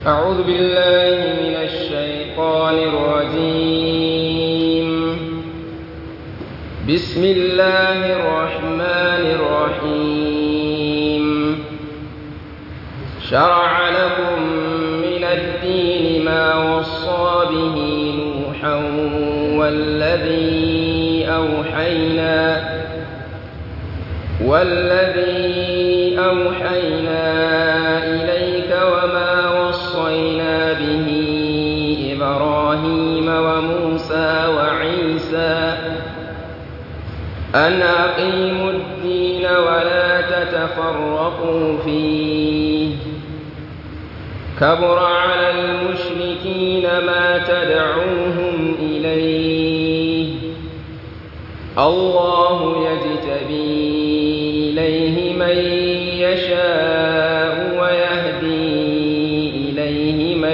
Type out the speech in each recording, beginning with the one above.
أعوذ بالله من الشيطان الرجيم بسم الله الرحمن الرحيم شرع لكم من الدين ما وصى به نوحا والذي أوحينا والذي أوحينا إليك وما وصينا به إبراهيم وموسى وعيسى أن أقيموا الدين ولا تتفرقوا فيه كبر على المشركين ما تدعوهم إليه الله يجتبي إليه من يشاء ويهدي إليه من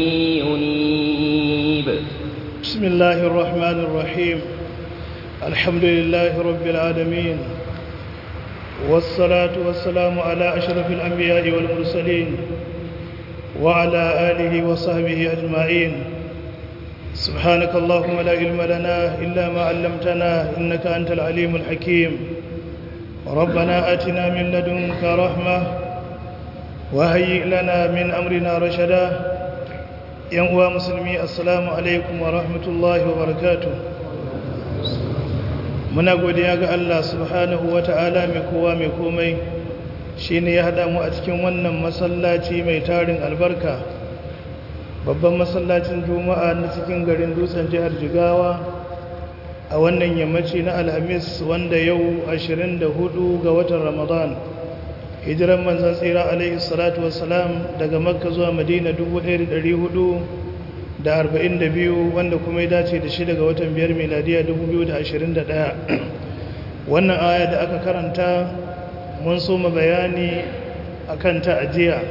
ينيب بسم الله الرحمن الرحيم الحمد لله رب العالمين والصلاة والسلام على أشرف الأنبياء والمرسلين وعلى آله وصحبه أجمعين سبحانك اللهم لا علم لنا إلا ما علمتنا إنك أنت العليم الحكيم ربنا آتنا من لدنك رحمة وهيئ لنا من أمرنا رشدا ينقوى مسلمي السلام عليكم ورحمة الله وبركاته muna godiya ga Allah subhanahu wa ta'ala mai kowa mai komai shi ne ya haɗa mu a cikin wannan masallaci mai tarin albarka babban masallacin juma'a na cikin garin dutsen jihar jigawa a wannan yammaci na alhamis wanda yau 24 ga watan ramadan hijiran manzan tsira alaihi salatu wassalam daga makka zuwa madina 1442 wanda kuma ya dace da shi daga watan biyar miladiya 2021 wannan aya da aka karanta mun so mu bayani akan ta ajiya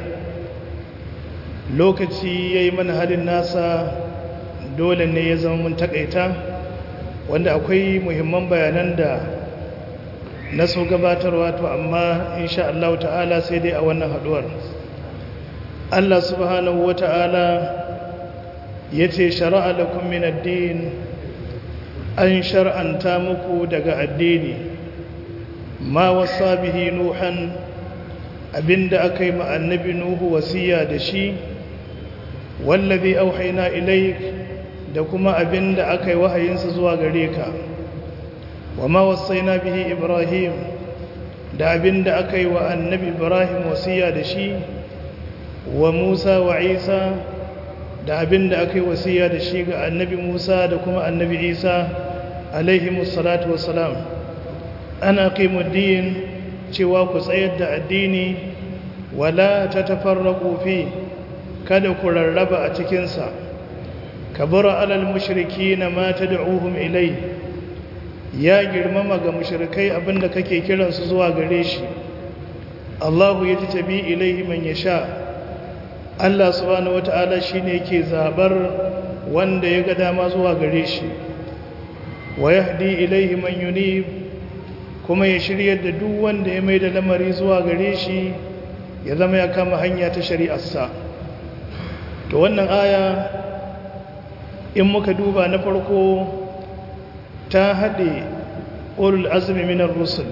lokaci ya yi mana halin nasa dole ne ya zama mun takaita wanda akwai muhimman bayanan da na so gabatarwa to amma insha Allah ta'ala sai dai a wannan haduwar Allah subhanahu wa ta'ala ya ce shara'a lakum min ad-din an shar'anta muku daga addini ma wasa bihi nuhan abinda aka yi ma annabi nuhu wasiya da shi wallazi auhayna ilaik da kuma abinda aka yi wahayinsa zuwa gare ka wa ma wasaina bihi ibrahim da abinda aka yi wa annabi ibrahim wasiya da shi wa musa wa isa da abinda aka yi wasiya da shi ga annabi musa da kuma annabi isa alaihi musallatu wassalam ana qimuddin cewa ku tsayar da addini wala tatafarraqu fi kada ku rarraba a cikinsa kabura alal mushriki na mata da uhun ilai ya girmama ga mushrikai abinda kake kiransu zuwa gare shi Allahu ya ji tabi ilaihi man ya sha Allah subhanahu wata'ala shi ne ke zabar wanda ya ga dama zuwa gare shi wa yahdi ilaihi man yunib kuma ya shiryar da duk wanda ya mai da lamari zuwa gare shi ya zama ya kama hanya ta shari'arsa to wannan aya in muka duba na farko ta haɗe ulul azumi minar rusul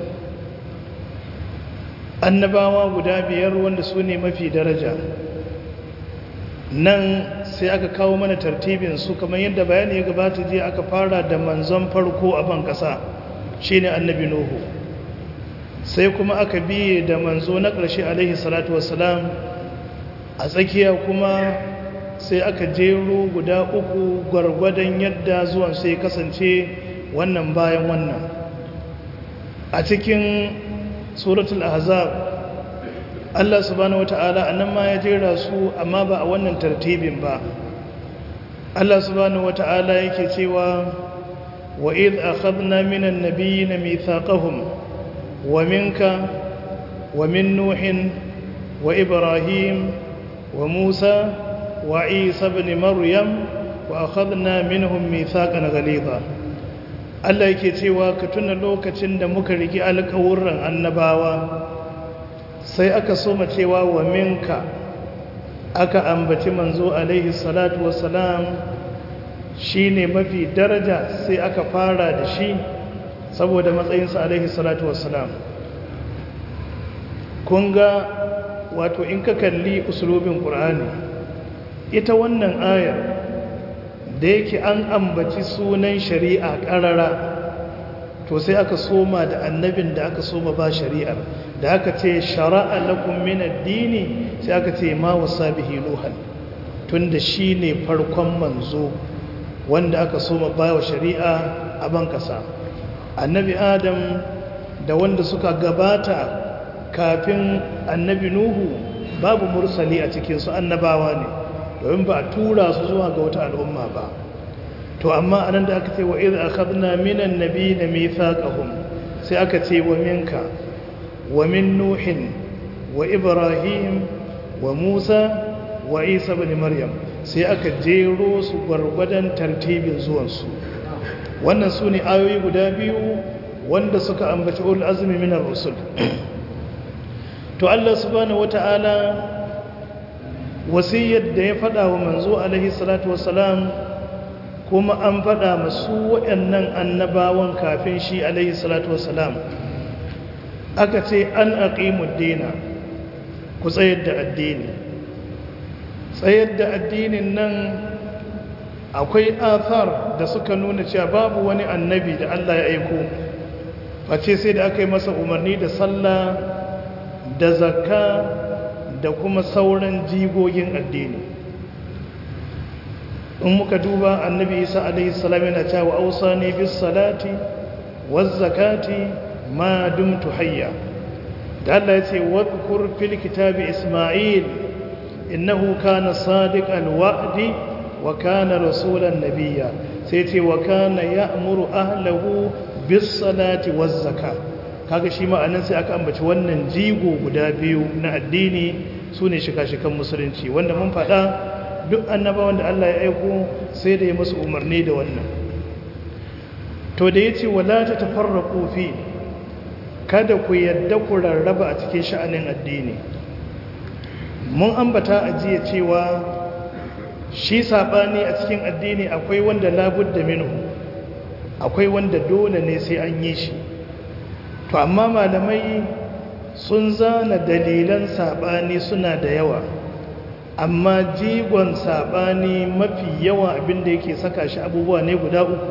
annabawa guda biyar wanda su ne mafi daraja nan sai aka kawo mana tartibin su kamar yadda bayani ya gabata je aka fara da manzon farko a ban ƙasa shine annabi nuhu sai kuma aka biye da manzo na ƙarshe alaihi salatu wassalam a tsakiya kuma sai aka jero guda uku gwargwadon yadda zuwan sai kasance wannan bayan wannan a cikin suratul ahzab Allah subhanahu wata'ala anan ma ya jera su amma ba a wannan tartibin ba Allah subhanahu wata'ala yake cewa wa id akhadna minan nabiyyin mithaqahum wa minka wa min nuhin wa ibrahim wa musa وعيسى بن مريم وأخذنا منهم ميثاقا غليظا Allah yake cewa ka tuna lokacin da muka rigi alƙawurran annabawa sai aka soma cewa wa minka aka ambaci manzo alaihi salatu wassalam shi ne mafi daraja sai aka fara da shi saboda matsayinsa alaihi salatu wassalam kun ga wato in ka kalli usulobin ƙur'ani ita wannan ayar da yake an ambaci sunan shari'a ƙarara to sai aka soma da annabin da aka soma ba shari'ar da aka ce shara'a lakum min addini sai aka ce ma wasa bihi nuhan tunda shine farkon manzo wanda aka soma ba wa shari'a a ban kasa annabi adam da wanda suka gabata kafin annabi nuhu babu mursali a cikin su annabawa ne domin ba a tura su zuwa ga wata al'umma ba to amma anan da aka ce wa idh akhadna minan nabiyina mithaqahum sai aka ce wa minka wa min nuhin wa ibrahim wa musa wa isa ibn maryam sai aka jero su gwargwadon tartibin zuwansu wannan su ne ayoyi guda biyu wanda suka ambaci ul azmi minar rusul to Allah subhanahu wata'ala wasiyar da ya faɗa wa manzo alaihi salatu wassalam kuma an faɗa masu waɗannan annabawan kafin shi alaihi salatu wassalam aka ce an aqimud dina ku tsayar da addini tsayar da addinin nan akwai athar da suka nuna cewa babu wani annabi da Allah ya aiko face sai da aka yi masa umarni da sallah da zakka da kuma sauran jigogin addini in muka duba annabi isa alaihi salam yana cewa ausani bis salati waz zakati ma dumtu hayya da Allah ya ce wadhkur fil kitabi isma'il innahu kana sadiqal wa'di wa kana rasulan nabiyya sai ce wa kana ya'muru ahlahu bis salati waz zakah kaga shi ma'anan sai aka ambaci wannan jigo guda biyu na addini sune shika-shikan musulunci wanda mun faɗa duk annabawan da Allah ya aiko sai da ya musu umarni da wannan to da yace wala ta tafarraqu fi kada ku yadda ku rarraba a cikin sha'anin addini mun ambata a jiya cewa shi sabani a cikin addini akwai wanda labudda minhu akwai wanda dole ne sai an yi shi to amma malamai sun zana dalilan sabani suna da yawa amma jigon sabani mafi yawa abinda yake saka shi abubuwa ne guda uku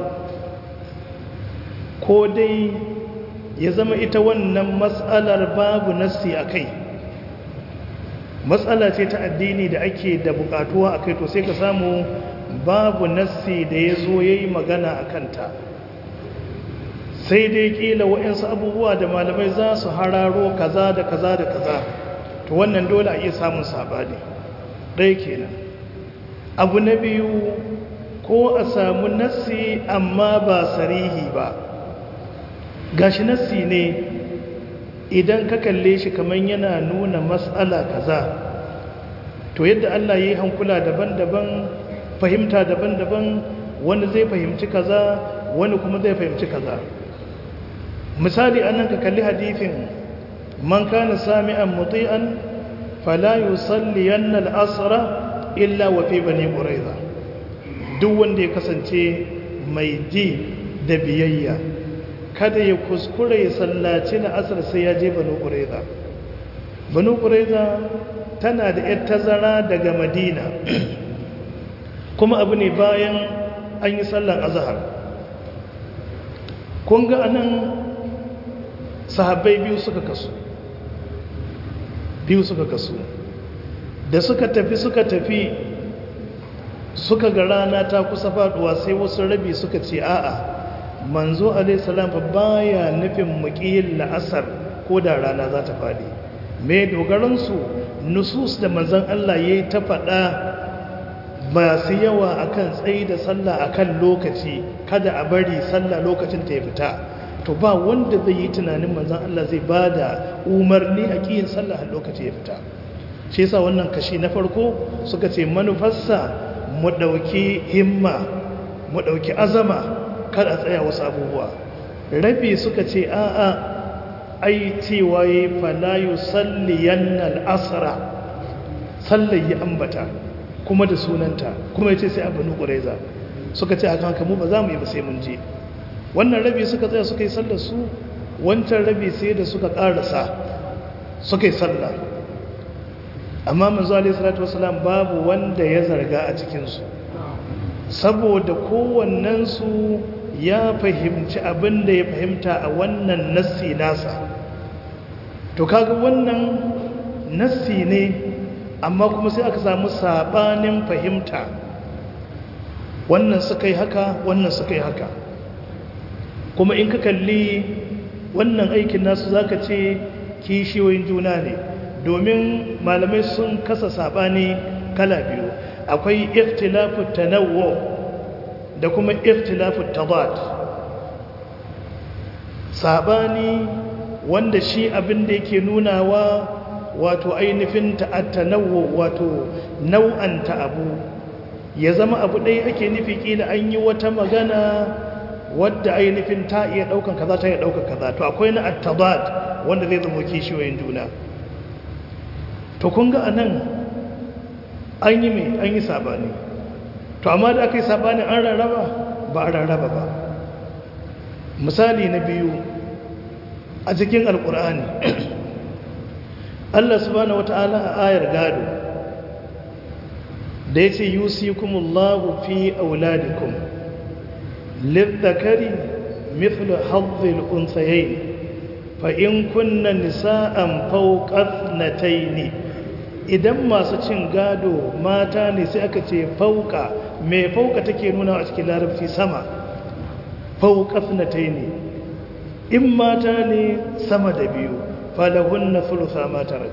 ko dai ya zama ita wannan matsalar babu nassi a kai matsala ce ta addini da ake da bukatuwa a kai to sai ka samu babu nassi da ya zo ya yi magana a kanta sai dai kila waɗansu abubuwa da malamai za su hararo kaza da kaza da kaza to wannan dole a iya samun sabani ɗaya kenan abu na biyu ko a samu nassi amma ba sarihi ba gashi nassi ne idan ka kalle shi kamar yana nuna matsala kaza to yadda Allah ya yi hankula daban-daban fahimta daban-daban wani zai fahimci kaza wani kuma zai fahimci kaza misali anan ka kalli hadithin man kana sami'an muti'an fala yusalliyanna al-asra illa wa fi bani quraiza duk wanda ya kasance mai ji da biyayya kada ya kuskure ya sallaci na asar sai ya je banu quraiza banu quraiza tana da yar tazara daga madina kuma abu ne bayan an yi sallan azhar kun ga anan sahabbai biyu suka kasu biyu suka kasu da suka tafi suka tafi suka ga rana ta kusa faduwa sai wasu rabi suka ce a'a manzo alaihissalam fa baya nufin muqiyin la'asar ko da rana za ta fadi me dogaransu nusus da manzon Allah yayi ta faɗa masu yawa akan tsayi da sallah akan lokaci kada a bari sallah lokacin ta ya fita to ba wanda zai yi tunanin manzon Allah zai bada umarni a kiyin sallah a lokaci ya fita shi yasa wannan kashi na farko suka ce manufarsa mu dauki himma mu dauki azama kada a tsaya wasu abubuwa rabi suka ce a'a ai cewa yi fala yusalliyanna al-asra sallar ya ambata kuma da sunanta kuma ya ce sai a banu ƙuraiza suka ce akan haka mu ba za mu yi ba sai mun je wannan rabi suka tsaya suka yi sallar su wancan rabi sai da suka ƙarasa suka yi sallah amma manzo alaihi salatu wasalam babu wanda ya zarga a cikinsu saboda kowannensu ya fahimci abin da ya fahimta a wannan nassi nasa to kaga wannan nassi ne amma kuma sai aka samu sabanin fahimta wannan suka yi haka wannan suka yi haka kuma in ka kalli wannan aikin nasu zaka ce kishiyoyin juna ne domin malamai sun kasa sabani kala biyu akwai ikhtilafu tanawwu da kuma ikhtilafu tadad sabani wanda shi abin da yake nunawa wato ainihin ta'attanawwu wato nau'anta abu ya zama abu ɗaya ake nufi kila an yi wata magana wadda ainihin ta iya ɗaukan kaza ta iya ɗaukan kaza to akwai na at-tadad wanda zai zama kishiyoyin juna to kun ga anan an yi mai an yi sabani to amma da aka yi sabani an rarraba ba a rarraba ba misali na biyu a cikin alkur'ani Allah subhanahu wata'ala a ayar gado da ya ce yusikumullahu fi auladikum lidzakari mithlu hazzil unsayayn fa in kunna nisa'an fawqa ne. idan masu cin gado mata ne sai aka ce fauka mai fauka take nuna a cikin larabci sama fauka sunatai ne in mata ne sama da biyu falahun na fulusa matarak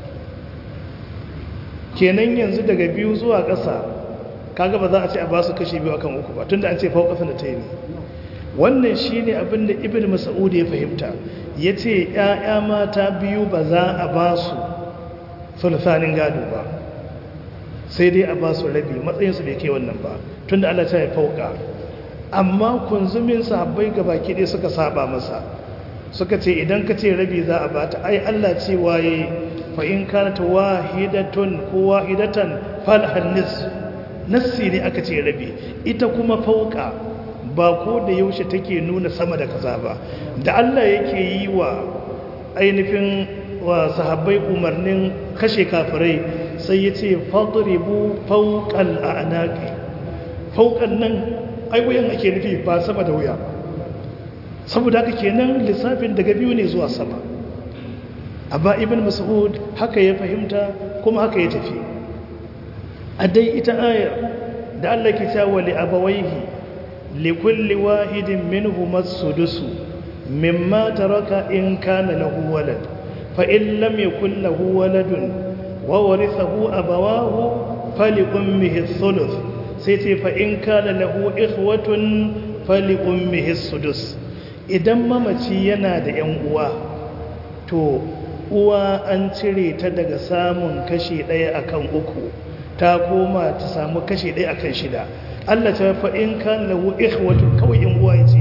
kenan yanzu daga biyu zuwa ƙasa kaga ba za a ce a ba su kashe biyu akan uku ba tunda an ce fauka sunatai ne wannan shine abin da ibn mas'ud ya fahimta yace ƴaƴa mata biyu ba za a ba su sulusanin gado ba sai dai a ba su rabi matsayinsu bai kai wannan ba tun da Allah ta yi fauka amma kunzumin sahabbai ga baki ɗaya suka saba masa suka ce idan ka ce rabi za a bata ai Allah ce waye fa in kanat wahidatun ko wahidatan falhan nis nassi ne aka ce rabi ita kuma fauka ba ko da yaushe take nuna sama da kaza ba da Allah yake yi wa ainihin wa sahabbai umarnin kashe kafirai sai ya ce fadribu fauqal a'naqi fauqan nan ai wuyan ake nufi ba sama da wuya saboda haka kenan lissafin daga biyu ne zuwa sama amma ibn mas'ud haka ya fahimta kuma haka ya tafi a dai ita ayar da Allah ke cewa li abawaihi li kulli wahidin minhum as-sudusu mimma taraka in kana lahu walad فإن لم يكن له ولد وورثه أبواه فلأمه الثلث سيتي فإن كان له إخوة فلأمه السدس idan mamaci yana da ‘yan uwa to uwa an cire ta daga samun kashi ɗaya akan uku ta koma ta samu kashi ɗaya akan shida Allah ta fa'in kan lahu ikhwatu kawai ‘yan uwa ya ce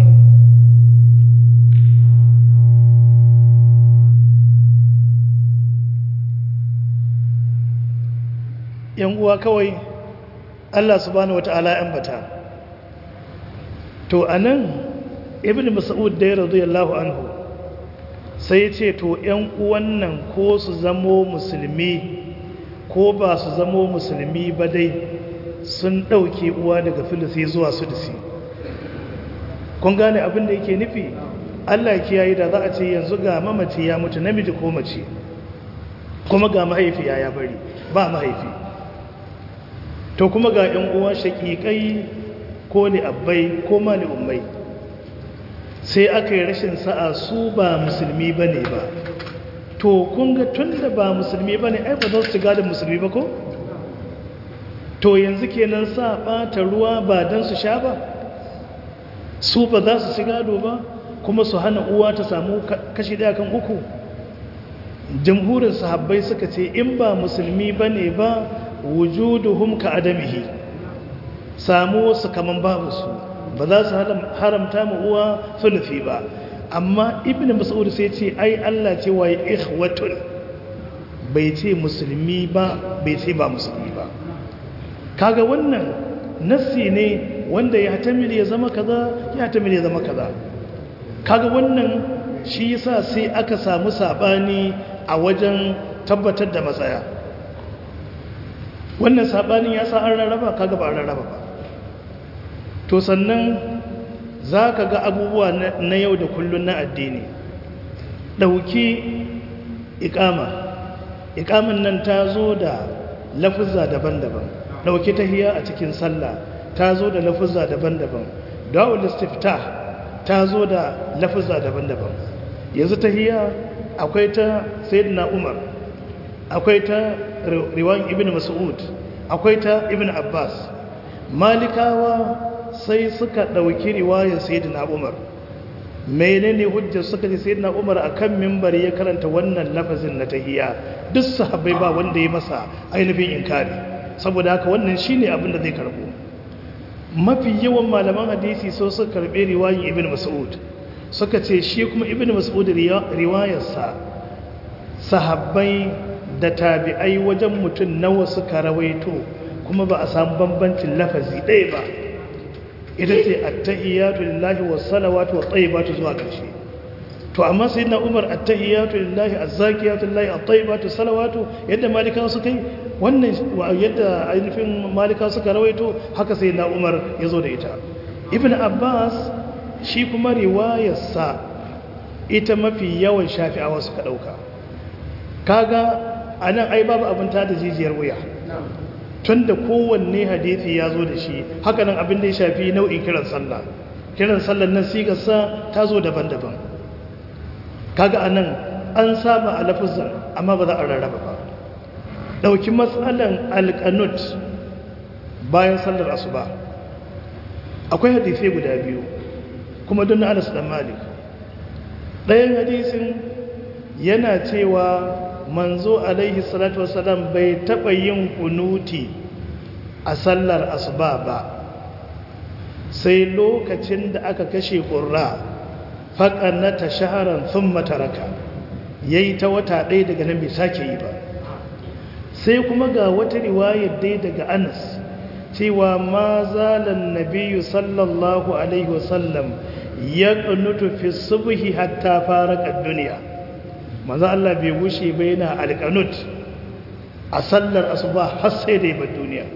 yan uwa kawai Allah subhanahu wata'ala ya ambata to anan ibnu mas'ud da radiyallahu anhu sai ya ce to yan uwan nan ko su zamo musulmi ko ba su zamo musulmi ba dai sun dauke uwa daga filisi zuwa sudisi kun gane abin da yake nufi Allah kiyaye da za a ce yanzu ga mamaci ya mutu namiji ko mace kuma ga mahaifi ya bari ba mahaifi to kuma ga ‘yan uwa shaƙiƙai ko ni abbai ko ma ni ummai sai aka yi rashin sa'a su ba musulmi ba ne ba to kun ga tun da ba musulmi ba ne ai ba za su shiga da musulmi ba ko? to yanzu kenan sa ɓata ruwa ba don su sha ba su ba za su shiga do ba kuma su hana uwa ta samu kashi ɗaya kan uku jamhurin sahabbai suka ce in ba musulmi ba ne ba wujuduhum ka adamihi samu wasu kaman babu su ba za su haramta mu uwa sulufi ba amma ibn mas'ud sai ce ai Allah ce wa ikhwatun bai ce musulmi ba bai ce ba musulmi ba kaga wannan nassi ne wanda ya tamil ya zama kaza ya tamil ya zama kaza kaga wannan shi yasa sai aka samu sabani a wajen tabbatar da matsaya wannan sabanin ya sa an rarraba kaga ba an rarraba ba to sannan za ka ga abubuwa na yau da kullun na addini ɗauki ikama ikaman nan ta zo da lafuzza daban-daban ɗauki tahiya a cikin sallah ta zo da lafuzza daban-daban da'ul istifta ta zo da lafuzza daban-daban yanzu tahiya akwai ta sayyidina umar akwai ta riwan ibn mas'ud akwai ta ibn abbas malikawa sai suka ɗauki riwayar sayyidina umar menene hujjar suka ce sayyidina umar akan mimbari ya karanta wannan lafazin na tahiyya duk sahabbai ba wanda ya masa ainihin inkari saboda haka wannan shine abin da zai karbo mafi yawan malaman hadisi so suka karbe riwayar ibn mas'ud suka ce shi kuma ibn mas'ud riwayarsa sahabbai da tabi'ai wajen mutum nawa suka rawaito kuma ba a samu bambancin lafazi ɗaya ba ita ce attahiyatu lillahi wassalawatu wattayyibatu zuwa ƙarshe to amma sayyidina Umar attahiyatu lillahi azzakiyatu lillahi attayyibatu salawatu yadda malikawa suka yi wannan yadda ainihin malikawa suka rawaito haka sayyidina Umar ya zo da ita ibn Abbas shi kuma riwayarsa ita mafi yawan shafi'awa suka dauka kaga anan ai babu abin ta da jijiyar wuya tun da kowanne hadithi ya zo da shi hakanan abin da ya shafi nau'in kiran sallah kiran sallah nan sigarsa ta zo daban-daban kaga a nan an saba a lafizan amma ba za a rarraba ba ɗauki matsalan alƙanut bayan sallar asuba akwai hadithai guda biyu kuma don na anas dan malik ɗayan hadisin yana cewa manzo alaihi salatu wasalam bai taɓa yin kunuti a sallar asuba ba sai lokacin da aka kashe ƙurra faƙannata shaharan sun mataraka ya yi ta wata ɗaya daga nan bai sake yi ba sai kuma ga wata riwayar dai daga anas cewa ma zalan nabiyu sallallahu alaihi wasallam ya ƙunutu fi subhi hatta fara duniya maza Allah bai gushe ba yana alƙanut a sallar asuba har sai da yabar duniya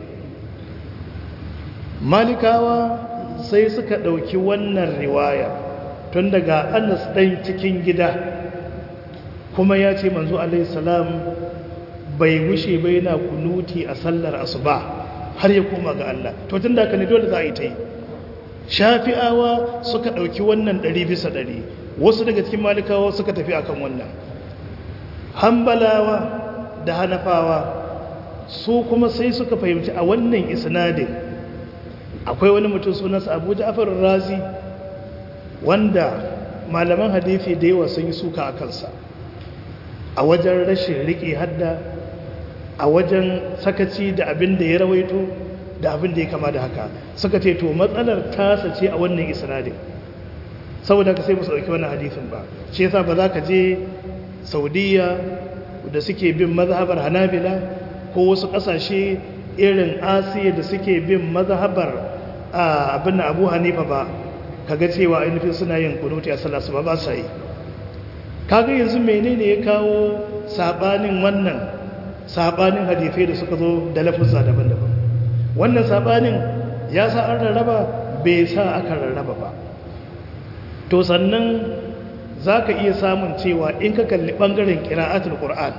malikawa sai suka ɗauki wannan riwaya tun daga anas ɗan cikin gida kuma ya ce manzo alaihissalam bai gushe ba yana kunuti a sallar asuba har ya koma ga Allah to tun da aka ne dole za a yi ta yi shafi'awa suka ɗauki wannan ɗari bisa ɗari wasu daga cikin malikawa suka tafi akan wannan hambalawa da hanafawa su kuma sai suka fahimci a wannan isnadin akwai wani mutum sunansa abu ja'far razi wanda malaman hadithi da yawa sun yi suka a kansa a wajen rashin riƙe hadda a wajen sakaci da abin da ya rawaito da abin da ya kama da haka suka ce to matsalar tasa ce a wannan isnadin saboda ka sai musu ɗauki wannan hadithin ba shi yasa ba za ka je saudiya da suke bin mazhabar hanabila ko wasu ƙasashe irin asiya da suke bin mazhabar abin abu hanifa ba kaga cewa ainihin suna yin kunuti a sallah su ba ba sa yi kaga yanzu menene ya kawo sabanin wannan sabanin hadisai da suka zo da lafuzza daban-daban wannan sabanin ya sa an rarraba bai sa aka rarraba ba to sannan za ka iya samun cewa in ka kalli ɓangaren ƙira'atul ƙur'an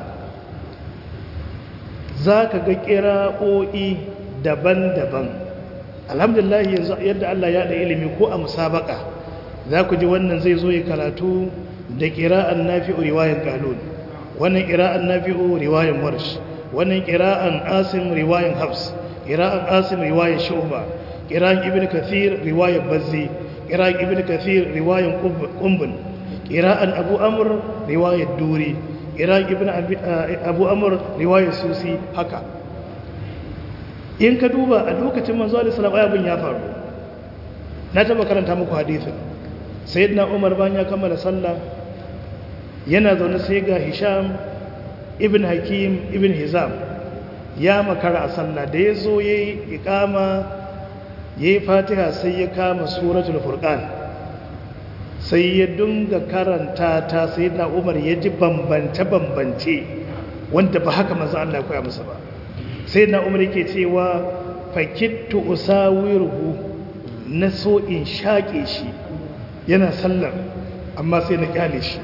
za ka ga ƙira'o'i daban-daban alhamdulillah yanzu yadda Allah ya da ilimi ko a musabaka za ku ji wannan zai zo ya karatu da ƙira'an nafi'u riwayan kalun wannan ƙira'an nafi'u riwayan marsh wannan ƙira'an asim riwayan hafs ƙira'an asim riwayan shuba ƙira'an ibn kathir riwayan bazzi ƙira'an ibn kathir riwayan kumbun ƙira'an abu amur riwayar duri ƙira'an ibn abu amur riwayar susi haka in ka duba a lokacin manzo alisalam ayabin ya faru na taba karanta muku hadithin sayyidina umar bayan ya kammala sallah yana zaune sai ga hisham ibn hakim ibn hizam ya makara a sallah da ya zo ya yi ikama ya yi fatiha sai ya kama suratul furqan sai ya dunga karanta ta sai na umar ya ji bambance-bambance wanda ba haka maza Allah koya masa ba sai na umar yake cewa fakittu usawiruhu na so in shaƙe shi yana sallar amma sai na kyale shi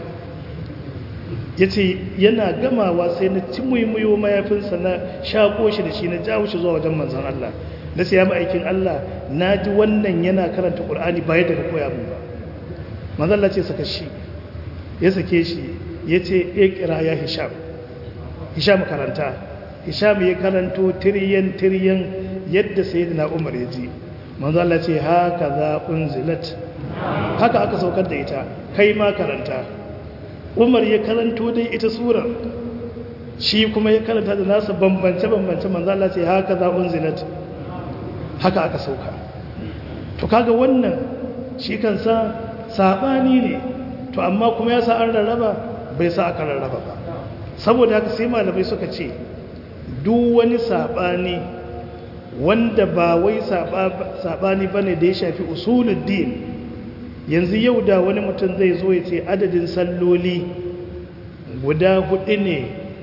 ya ce yana gamawa sai na ci muhimmiyo mayafinsa na shaƙo shi da shi na jawo shi zuwa wajen manzan Allah na sai ya ma'aikin Allah na ji wannan yana karanta ƙul'ani ba yadda ka koya mun ba manzan Allah ce saka shi ya sake shi ya ce ya kira ya hisham hisham karanta hisham ya karanto tiryan tiryan yadda sayyidina umar ya ji manzan Allah ce haka za unzilat haka aka saukar da ita kai ma karanta umar ya karanto dai ita surar shi kuma ya karanta da nasa bambance-bambance manzala ce haka za unzilat haka aka sauka to kaga wannan shi kansa saɓani ne to amma kuma ya sa an rarraba bai sa aka rarraba ba saboda haka sai malamai suka ce duk wani saɓani wanda ba wai saɓani ba ne da ya shafi usuluddin yanzu yau da wani mutum zai zo ya ce adadin salloli guda hudu ne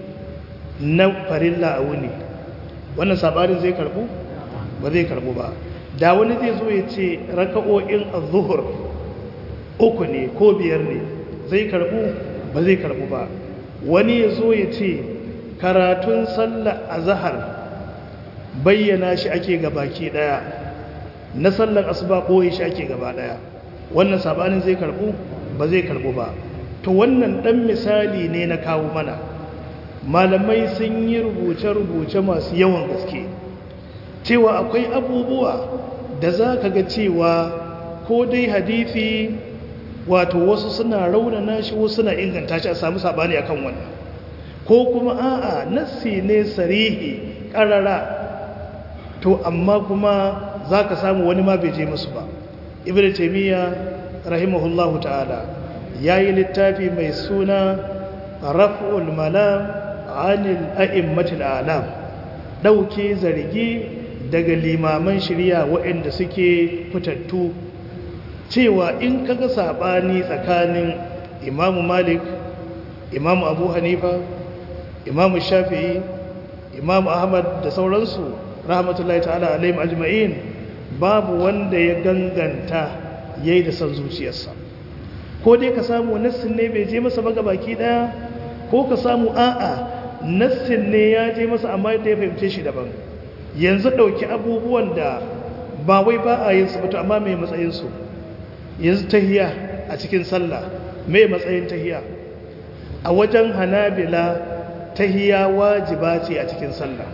na farilla a wuni wannan sabarin zai karbu ba zai karbu ba da wani zai zo ya ce raka'o'in az-zuhur uku ne ko biyar ne zai karbu ba zai karbu ba wani ya zo ya ce karatun sallar azhar bayyana shi ake gabaki daya na sallar asuba boye shi ake gaba daya wannan sabanin zai karbu ba zai karbu ba to wannan dan misali ne na kawo mana malamai sun yi rubuce-rubuce masu yawan gaske cewa akwai abubuwa da za ka ga cewa ko dai hadithi wato wasu suna raunana shi wasu suna inganta shi a samu sabani akan wannan ko kuma a'a nassi ne sarihi karara to amma kuma za ka samu wani ma bai je musu ba ibn taymiya rahimahullahu ta'ala yayi littafi mai suna raf'ul malam anil a'immatil alam dauke zargi daga limaman shari'a waɗanda suke fitattu cewa in kaga sabani tsakanin imamu malik imamu abu hanifa imamu shafi'i imamu ahmad da sauransu rahmatullahi ta'ala alaihim ajma'in babu wanda ya ganganta ya yi da son zuciyarsa ko dai ka samu nassin ne bai je masa baga baki daya ko ka samu a'a nassin ne ya je masa amma yadda ya fahimce shi daban yanzu ɗauki abubuwan da ba wai ba a yin su ba amma mai matsayinsu yanzu tahiya a cikin sallah mai matsayin tahiya a wajen hanabila tahiya wajiba ce a cikin sallah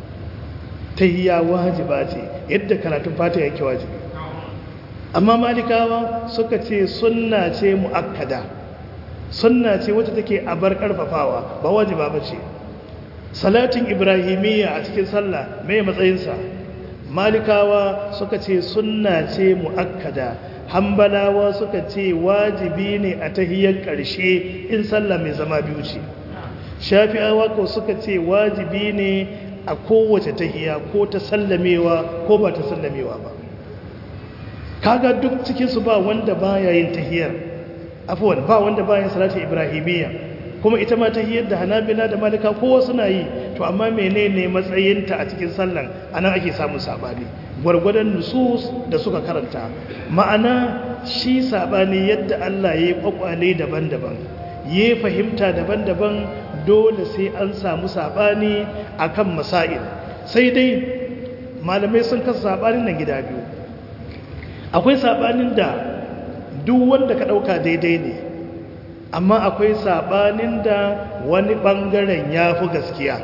tahiya wajiba ce yadda karatun fata yake wajibi amma malikawa suka ce sunna ce mu'akkada sunna ce wacce take a bar karfafawa ba wajiba ba ce salatin ibrahimiyya a cikin sallah mai matsayinsa malikawa suka ce sunna ce mu'akkada hambalawa suka ce wajibi ne a tahiyar ƙarshe in sallah mai zama biyu ce shafi'awa ko suka ce wajibi ne a kowace tahiya ko ta sallamewa ko ba ta sallamewa ba kaga duk cikinsu ba wanda baya yin tahiyar afuwan ba wanda baya yin salatin ibrahimiyya kuma ita ma tahiyar da hanabila da malika kowa suna yi to amma menene matsayinta a cikin sallan anan ake samun sabani gwargwadon nusus da suka karanta ma'ana shi sabani yadda Allah ya yi kwakwale daban-daban ya fahimta daban-daban dole sai an samu sabani akan masail sai dai malamai sun kasa sabanin nan gida biyu akwai sabanin da duk wanda ka dauka daidai ne amma akwai sabanin da wani bangaren ya fi gaskiya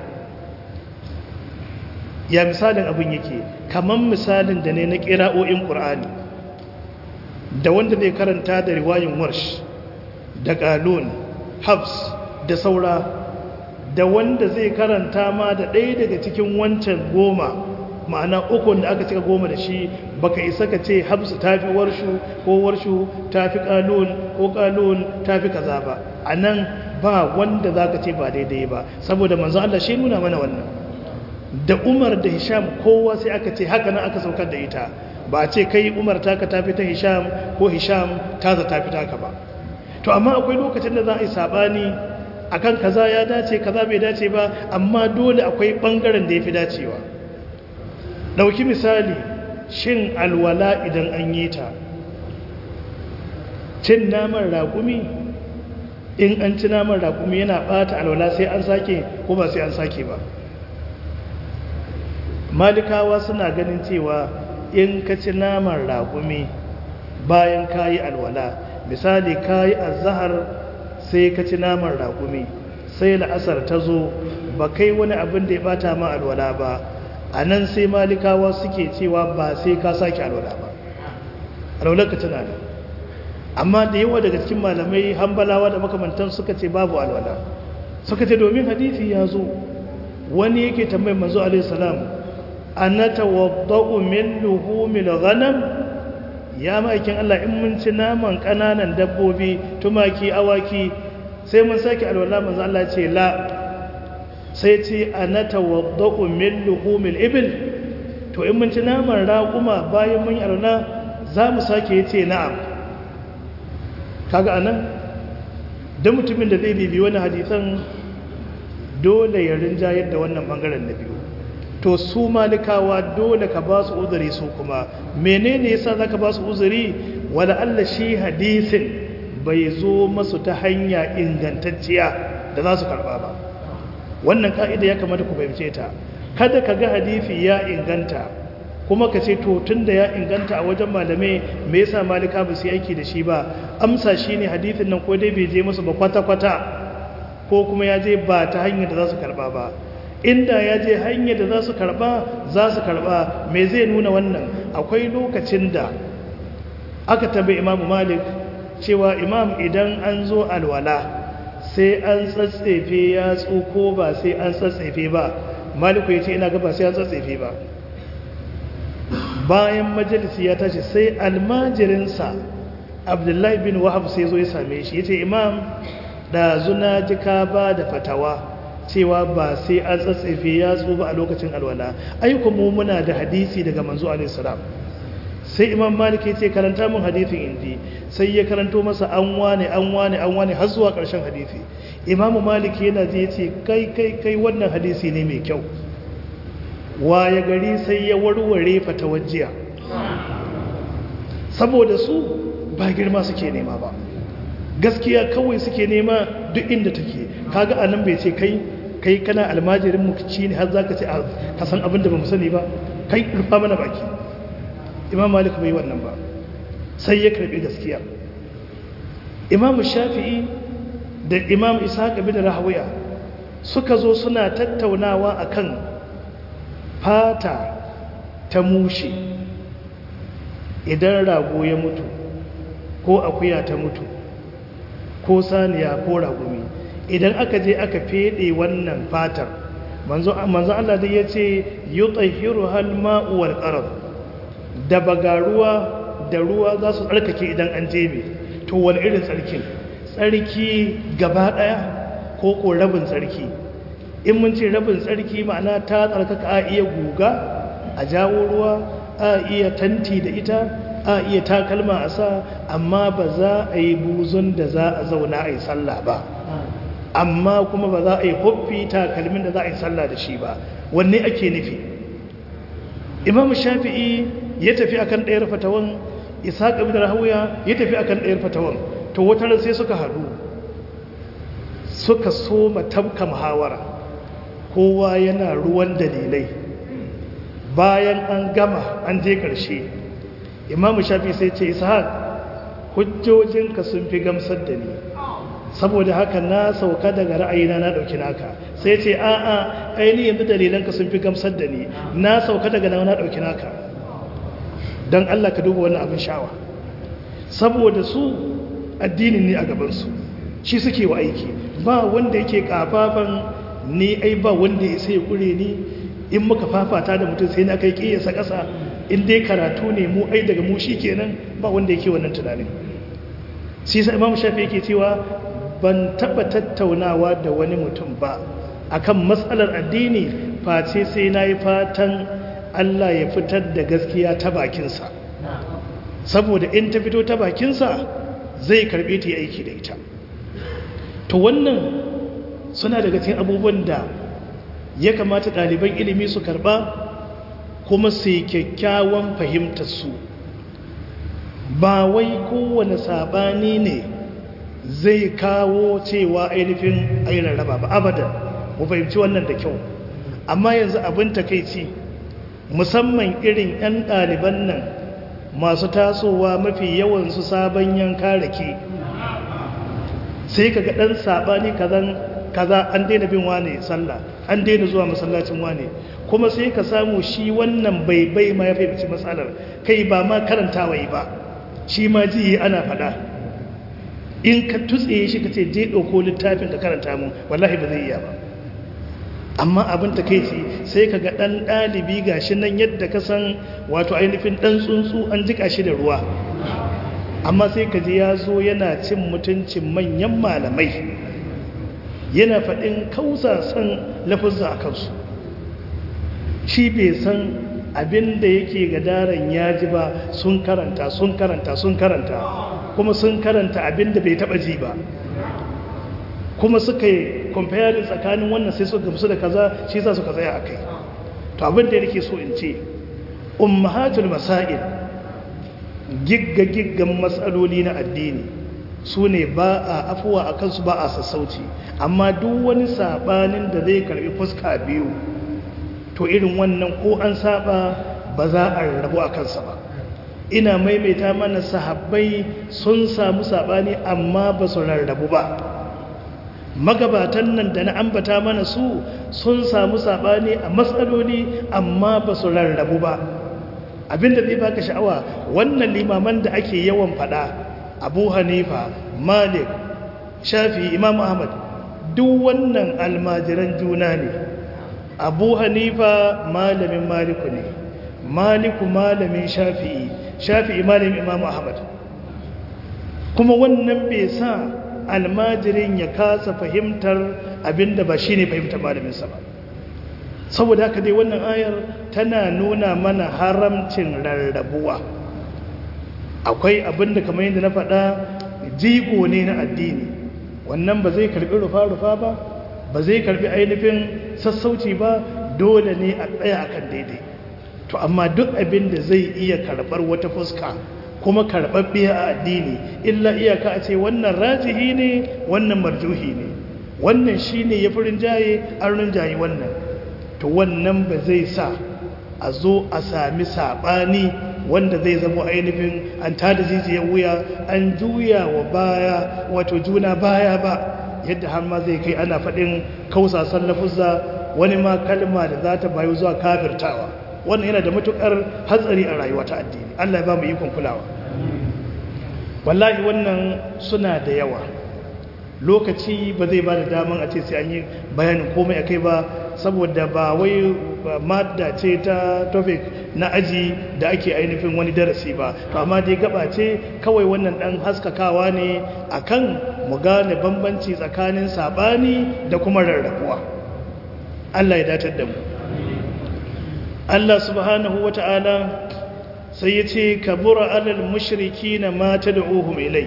ya misalin abin yake kamar misalin da ne na kira'o'in ƙur'ani da wanda zai karanta da riwayin warsh da ƙalun habs da saura da wanda zai karanta ma da ɗaya daga cikin wancan goma ma'ana ukun da aka cika goma da shi baka isa ka ce habsu ta fi warshu ko warshu ta fi ƙalun ko ƙalun ta fi kaza ba a nan ba wanda za ka ce ba daidai ba saboda manzo Allah shi nuna mana wannan da umar da hisham kowa sai aka ce haka nan aka saukar da ita ba a ce kai umar taka tafi ta hisham ko hisham ta za tafi taka ba to amma akwai lokacin da za a yi sabani akan kaza ya dace kaza bai dace ba amma dole akwai bangaren da ya fi dacewa dauki misali shin alwala idan an yi ta cin naman raƙumi in an ci naman raƙumi yana ɓata alwala sai an sake ko ba sai an sake ba malikawa suna ganin cewa in ka ci naman raƙumi bayan ka yi alwala misali ka yi azahar sai ka ci naman raƙumi sai la'asar ta zo ba kai wani abin da ya ɓata ma alwala ba a nan sai malikawa suke cewa ba sai ka sake alwala ba alwalar ka tana da amma da yawa daga cikin malamai hambalawa da makamantan suka ce babu alwala suka ce domin hadisi ya zo wani yake tambayin manzo alaihi salam anata wadda'u min luhumil ghanam ya ma'aikin Allah in mun ci naman kananan dabbobi tumaki awaki sai mun sake alwala manzo Allah ce la sai ce anata wadda'u min luhumil ibil to in mun ci naman raƙuma bayan mun yi alwala za mu sake yace na'am kaga anan da mutumin da zai bibi wani hadisan dole ya rinjayar da wannan bangaren na biyu to su malikawa dole ka ba su uzuri su kuma menene yasa zaka ba su uzuri wala Allah shi hadisin bai zo masu ta hanya ingantacciya da za su karba ba wannan ka'ida ya kamata ku fahimce ta kada ka ga hadisi ya inganta kuma ka ce to tunda ya inganta a wajen malamai me yasa malika ba su aiki da shi ba amsa shine hadisin nan ko dai bai je musu ba kwata-kwata ko kuma ya je ba ta hanyar da za su karba ba inda ya je hanyar da za su karba za su karba me zai nuna wannan akwai lokacin da aka tabi imamu malik cewa imam idan an zo alwala sai an tsatsefe ya ko ba sai an tsatsefe ba maliku ya ce ina gaba sai an tsatsefe ba bayan majalisi ya tashi sai almajirinsa abdullahi bin wahab sai zo ya same shi ya ce imam da zuna jika ba da fatawa cewa ba sai an tsatsefe ya ba a lokacin alwala ayyuka mu muna da hadisi daga manzo alaihissalam sai imam malik ya ce karanta mun hadisin indi sai ya karanto masa an wane an wane an wane har zuwa ƙarshen hadisi imamu malik yana je ce kai kai kai wannan hadisi ne mai kyau waye gari sai ya warware fatawajiya saboda su ba girma suke nema ba gaskiya kawai suke nema duk inda take kaga anan bai ce kai kai kana almajirin mu ci ne har zaka ce ka san abin da bamu sani ba kai rufa mana baki imam malik bai wannan ba sai ya karbi gaskiya imam shafi'i da imam ishaq bin rahawiya suka zo suna tattaunawa akan fata ta mushe idan rago ya mutu ko akuya ta mutu ko saniya ko ragumi idan aka je aka fede wannan fatar manzo Allah dai yace yutahhiru hal ma'u wal qarad da bagaruwa da ruwa za su tsarkake idan an jebe to wani irin tsarkin tsarki gaba daya ko ko rabin tsarki in mun ce rabin tsarki ma'ana ta tsarkaka a iya guga a jawo ruwa a iya tanti da ita a iya takalma a sa amma ba za a yi buzun da za a zauna a yi sallah ba amma kuma ba za a yi huffi takalmin da za a yi sallah da shi ba wanne ake nufi imam shafi'i ya tafi akan ɗayar fatawan ishaq ibn rahawiya ya tafi akan ɗayar fatawan to wata ran sai suka haɗu suka soma tabka muhawara kowa yana ruwan dalilai bayan an gama an je ƙarshe imam shafi sai ce ishaq hujjojinka sun fi gamsar da ni saboda haka na sauka daga ra'ayina na ɗauki naka sai ce a'a aini yanzu dalilanka sun fi gamsar da ni na sauka daga na na ɗauki naka don Allah ka duba wannan abin shawa saboda su addinin ne a gabansu shi suke wa aiki ba wanda yake kafafan ni ai ba wanda ya sai kure ni in muka fafata da mutum sai na kai kiyasa ƙasa in dai karatu ne mu ai daga mu shi kenan ba wanda yake wannan tunanin shi sa imamu shafi yake cewa ban taɓa tattaunawa da wani mutum ba akan matsalar addini face sai na yi fatan Allah ya fitar da gaskiya ta bakinsa saboda in ta fito ta bakinsa zai karɓe ta yi aiki da ita to wannan suna daga cikin abubuwan da ya kamata ɗaliban ilimi su karɓa kuma su yi kyakkyawan fahimtar su ba wai kowane saɓani ne zai kawo cewa ainihin ainihin raba ba abadan mu fahimci wannan da kyau amma yanzu abin takaici musamman irin 'yan ɗaliban nan masu tasowa mafi yawansu sabon yanka rake sai ka ga ɗan saɓani kaza an daina bin wane sallah an daina zuwa masallacin wane kuma sai ka samu shi wannan bai bai ma ya fahimci matsalar kai ba ma karantawa yi ba shi ma ji ana faɗa in ka tutse shi ka ce je ɗauko littafin ka karanta mu wallahi ba zai iya ba amma abin ta kai ce sai ka ga ɗan ɗalibi ga shi nan yadda ka san wato ainihin ɗan tsuntsu an jika shi da ruwa amma sai ka ji ya zo yana cin mutuncin manyan malamai yana faɗin kausasan lafuzza a kansu shi bai san abin da yake ga daren ya ji ba sun karanta sun karanta sun karanta kuma sun karanta abin da bai taɓa ji ba kuma suka yi comparing tsakanin wannan sai suka gamsu da kaza shi za su ka tsaya a kai to abin da yake so in ce ummahatul masail gigga-giggan matsaloli na addini su ne ba a afuwa a kansu ba a sassauci amma duk wani sabanin da zai karbi fuska biyu to irin wannan ko an saba ba za a rabu a kansa ba ina maimaita mana sahabbai sun samu sabani amma ba su rarrabu ba magabatan nan da na ambata mana su sun samu sabani a matsaloli amma ba su rarrabu ba abinda zai baka sha'awa wannan limaman da ake yawan fada abu hanifa malik shafi imam ahmad duk wannan almajiran juna ne abu hanifa malamin maliku ne maliku malamin shafi'i shafi'i malamin imam ahmad kuma wannan bai sa almajirin ya kasa fahimtar abinda ba shine fahimtar malaminsa ba saboda haka dai wannan ayar tana nuna mana haramcin rarrabuwa akwai abinda kamar yadda na faɗa jigo ne na addini wannan ba zai karbi rufa-rufa ba ba zai karbi ainihin sassauci ba dole ne a tsaya akan daidai to amma duk abin da zai iya karɓar wata fuska kuma karɓaɓɓiya a addini illa iyaka a ce wannan rajihi ne wannan marjuhi ne wannan shi ne ya fi rinjaye an rinjaye wannan to wannan ba zai sa a zo a sami saɓani wanda zai zama ainihin an tada jijiyar wuya an juya wa baya wato juna baya ba yadda har ma zai kai ana faɗin kausasan lafuzza wani ma kalma da za ta bayu zuwa kafirtawa wannan yana da matukar hatsari a rayuwa ta addini Allah ya ba mu ikon kulawa wallahi wannan suna da yawa lokaci ba zai ba da daman a ce sai an yi bayanin komai akai ba saboda ba wai madda ce ta topic na aji da ake ainihin wani darasi ba to amma dai gaba ce kawai wannan dan haskakawa ne akan mu gane bambanci tsakanin sabani da kuma rarrabuwa Allah ya datar da mu Allah subhanahu wata'ala sai ya ce kabura alal mushriki na mata da ohun ilai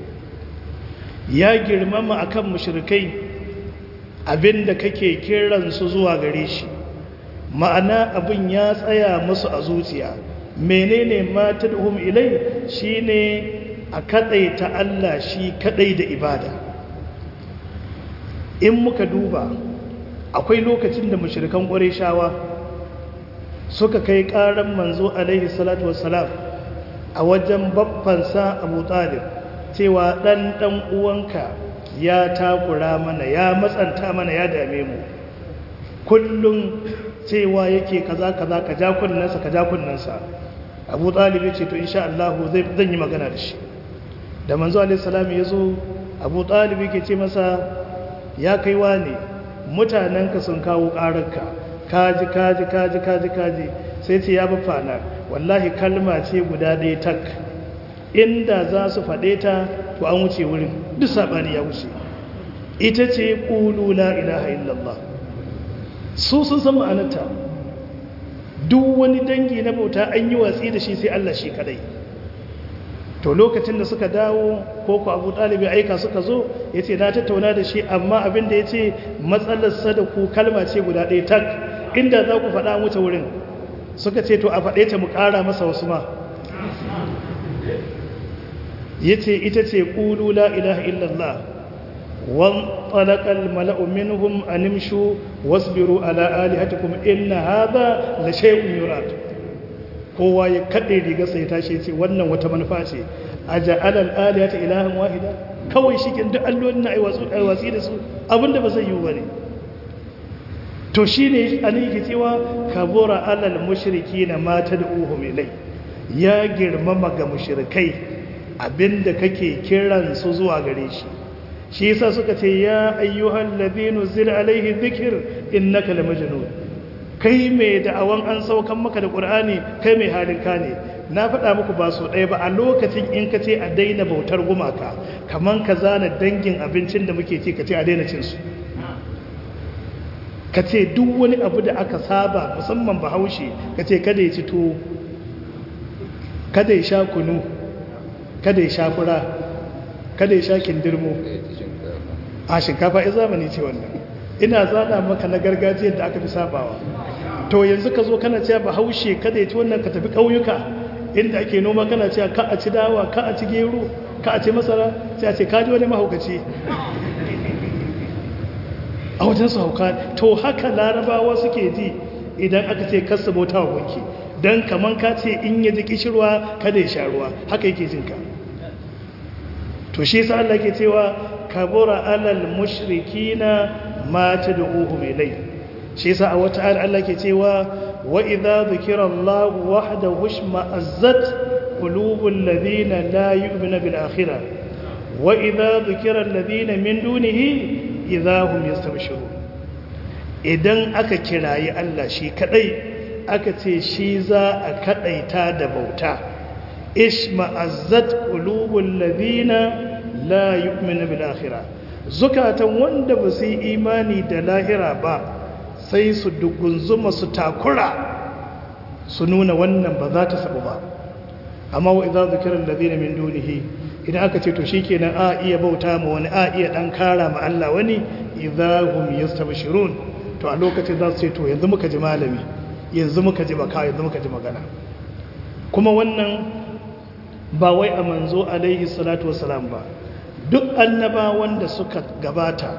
ya girmama akan mushrikai abinda kake kiransu zuwa gare shi ma'ana abin ya tsaya musu a zuciya menene mata da ohun ilai shine a kadai ta Allah shi kadai da ibada in muka duba akwai lokacin da mushrikan ƙwarai shawa suka kai ƙaran manzo alaihi salatu wassalam a wajen babbansa abu talib cewa ɗan ɗan uwanka ya takura mana ya matsanta mana ya dame mu kullum cewa yake kaza kaza ka ja kunnansa ka ja kunnansa abu talib ya ce to insha Allah zan yi magana da shi da manzo alaihi salam ya zo abu talib yake ce masa ya kaiwa ne mutanenka sun kawo ƙararka kaji kaji kaji kaji kaji sai ce ya bafa na wallahi kalma ce guda ɗaya tak inda za su faɗe ta to an wuce wurin duk saɓani ya wuce ita ce ƙulu la ilaha illallah su sun san ma'anarta duk wani dangi na bauta an yi watsi da shi sai Allah shi kadai to lokacin da suka dawo ko ku abu ɗalibi aika suka zo ya ce na tattauna da shi amma abin da ya ce matsalarsa da ku kalma ce guda ɗaya tak inda za ku faɗa wuce wurin suka ce to a faɗe ta mu ƙara masa wasu ma ya ce ita ce ƙulu la ilaha illallah wan talakal mala'u minhum animshu wasbiru ala alihatikum inna hadha la shay'un yurad kowa ya kade riga sai tashi ce wannan wata manufa ce aja'al al alihata ilahan wahida kawai shikin duk allolin na aiwatsu aiwatsi da su abinda ba zai yi bane to shine an yake cewa kabura alal mushrikina ma tad'uhum ilai ya girmama ga mushrikai abinda kake kiran su zuwa gare shi shi yasa suka ce ya ayyuhal ladhina zil alaihi dhikr innaka lamajnun kai mai da'awan an saukan maka da qur'ani kai mai halin ka ne na faɗa muku ba so ɗaya ba a lokacin in ka ce a daina bautar gumaka kaman ka zana dangin abincin da muke ci ka ce a daina cin su ka ce duk wani abu da aka saba musamman bahaushe ka ce kada ya ci tuwo kada ya sha kunu kada ya sha fura kada ya sha kindirmo a shinkafa ya zamani ce wannan ina zana maka na gargajiyar da aka fi sabawa to yanzu ka zo kana cewa bahaushe kada ya ci wannan ka tafi ƙauyuka inda ake noma kana cewa ka a ci dawa ka a ci gero ka a ci masara sai a ce ka ji wani mahaukaci a wajen su hauka to haka larabawa suke ji idan aka ce kasa bauta wa gunki don kaman ka ce in ya ji kishirwa kada ya sha ruwa haka yake jinka to shi sa Allah ke cewa kabura alal mushrikina ma tad'uhum ilay shi sa a wata ayar Allah ke cewa wa idza dhukira Allah wahdahu shma'azzat qulubul ladina la yu'minu bil akhirah wa idza dhukira alladhina min dunihi idza hum yastabshirun idan aka kirayi Allah shi kadai aka ce shi za a kadaita da bauta ishma'azzat qulubul ladina la yu'minu bil akhirah zukatan wanda ba su yi imani da lahira ba sai su dugunzuma su takura su nuna wannan ba za ta sabu ba amma wa idza zikra alladhina min dunihi idan aka ce to shikenan a iya bauta ma wani a iya dan kara ma Allah wani idza hum yastabshirun to a lokacin za su ce to yanzu muka ji malami yanzu muka ji baka yanzu muka ji magana kuma wannan ba wai a manzo alaihi salatu wasalam ba duk annabawan da suka gabata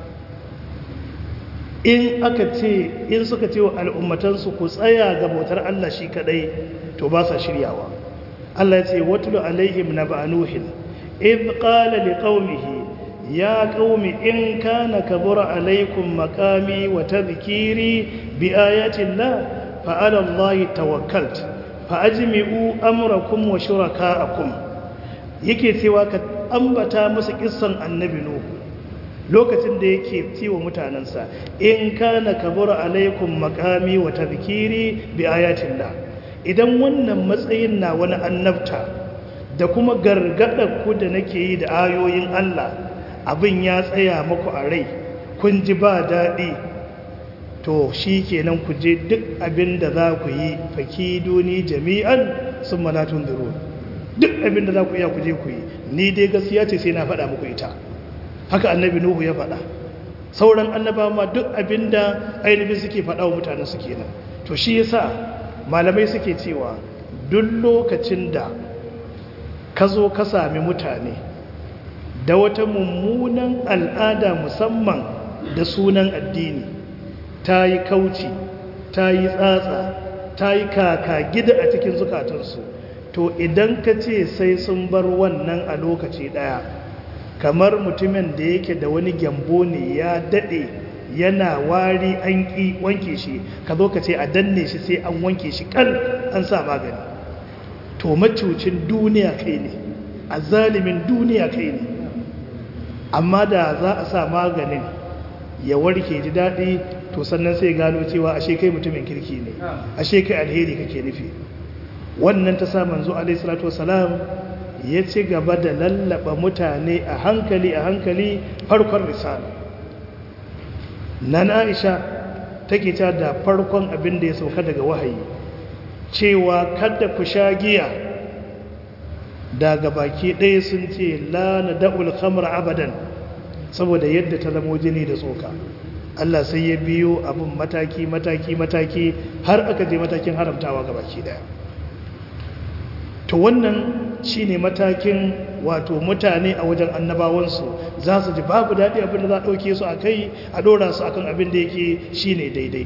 in aka ce in suka ce wa al'ummatansu ku tsaya ga bautar Allah shi kadai to ba sa shiryawa Allah ya ce watulu alaihim naba nuhin idh qala liqaumihi ya qaumi in kana kabura alaikum maqami wa tadhkiri bi ayati Allah fa ala Allah tawakkalt fa ajmi'u amrakum wa shuraka'akum yake cewa ka ambata musu kissan annabi nuhu lokacin da yake cewa mutanensa in kana kabura alaikum makami wa tadhkiri bi ayatillah idan wannan matsayin na wani annabta da kuma gargadar ku da nake yi da ayoyin Allah abin ya tsaya muku a rai kun ji ba daɗi to shi kenan ku je duk abin da za ku yi fakiduni jami'an sun malatun duro duk abin da za ku iya ku je ku yi ni dai gaskiya ce sai na faɗa muku ita haka annabi nuhu ya faɗa sauran annaba ma duk abinda ainihin suke faɗa wa mutane suke nan to shi yasa malamai suke cewa duk lokacin da ka zo ka sami mutane da wata mummunan al'ada musamman da sunan addini ta yi kauci ta yi tsatsa ta yi kaka gida a cikin zukatansu to idan ka ce sai sun bar wannan a lokaci ɗaya kamar mutumin da yake da wani gyambo ne ya daɗe yana wari an ƙi wanke shi ka zo ka ce a danne shi sai an wanke shi kal an sa magani to macucin duniya kai ne a zalimin duniya kai ne amma da za a sa maganin ya warke ji daɗi to sannan sai gano cewa ashe kai mutumin kirki ne ashe kai alheri kake nufi wannan ta sa manzo alaihi salatu wasalam ya ci gaba da lallaba mutane a hankali a hankali farkon risala nan aisha take ta da farkon abin da ya sauka daga wahayi cewa kada ku sha giya daga baki ɗaya sun ce la na da'ul khamr abadan saboda yadda ta zamo jini da tsoka Allah sai ya biyo abin mataki mataki mataki har aka je matakin haramtawa ga baki ɗaya to wannan shine matakin wato mutane a wajen annabawansu za su ji babu daɗi abin da za a ɗauke su a kai a ɗora su akan abin da yake shine daidai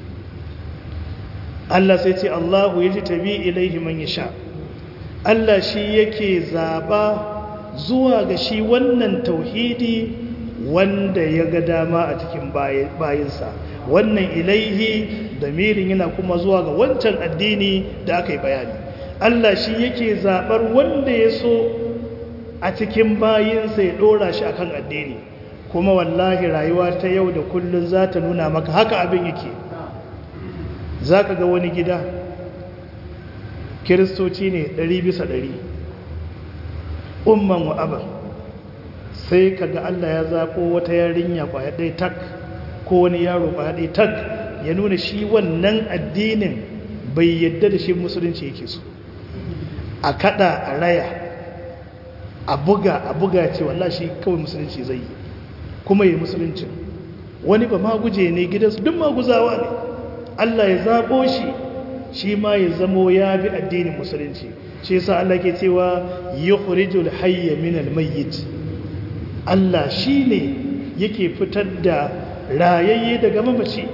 Allah sai ce Allahu ya ji tabi ilaihi man yasha Allah shi yake zaɓa zuwa ga shi wannan tauhidi wanda ya ga dama a cikin bayinsa wannan ilaihi damirin yana kuma zuwa ga wancan addini da aka yi bayani Allah shi yake zaɓar wanda ya so a cikin bayinsa ya ɗora shi akan addini kuma wallahi rayuwa ta yau da kullum za ta nuna maka haka abin yake za ka ga wani gida kiristoci ne ɗari bisa ɗari umman wa aban sai ka ga Allah ya zaɓo wata yarinya kwaya ɗaya tak ko wani yaro kwaya ɗaya tak ya nuna shi wannan addinin bai yadda da shi musulunci yake so a kada a raya a buga a buga ce wallah shi kawai musulunci zai yi kuma yi musulunci wani ba maguje ne gidansu duk maguzawa ne Allah ya zaɓo shi shi ma ya zamo ya bi addinin musulunci shi yasa Allah ke cewa yukhrijul hayya minal mayyit Allah shine yake fitar da rayayye daga mamaci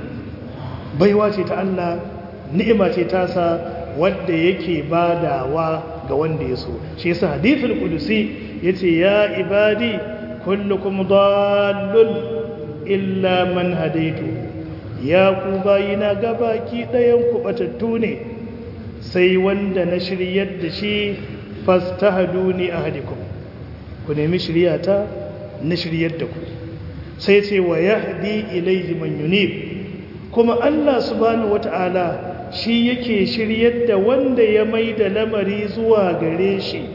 baiwa ce ta Allah ni'ima ce ta sa wanda yake badawa ga wanda ya so shi yasa hadithul qudusi yace ya ibadi kullukum dallun illa man hadaitu ya ku bayina gabaki ɗayan ku batattu ne sai wanda na shiryar da shi fastahaduni ahadikum ku nemi shiryata na shiryar da ku sai ce wa yahdi ilayhi man yunib kuma Allah subhanahu wata'ala shi yake shiryar da wanda ya mai da lamari zuwa gare shi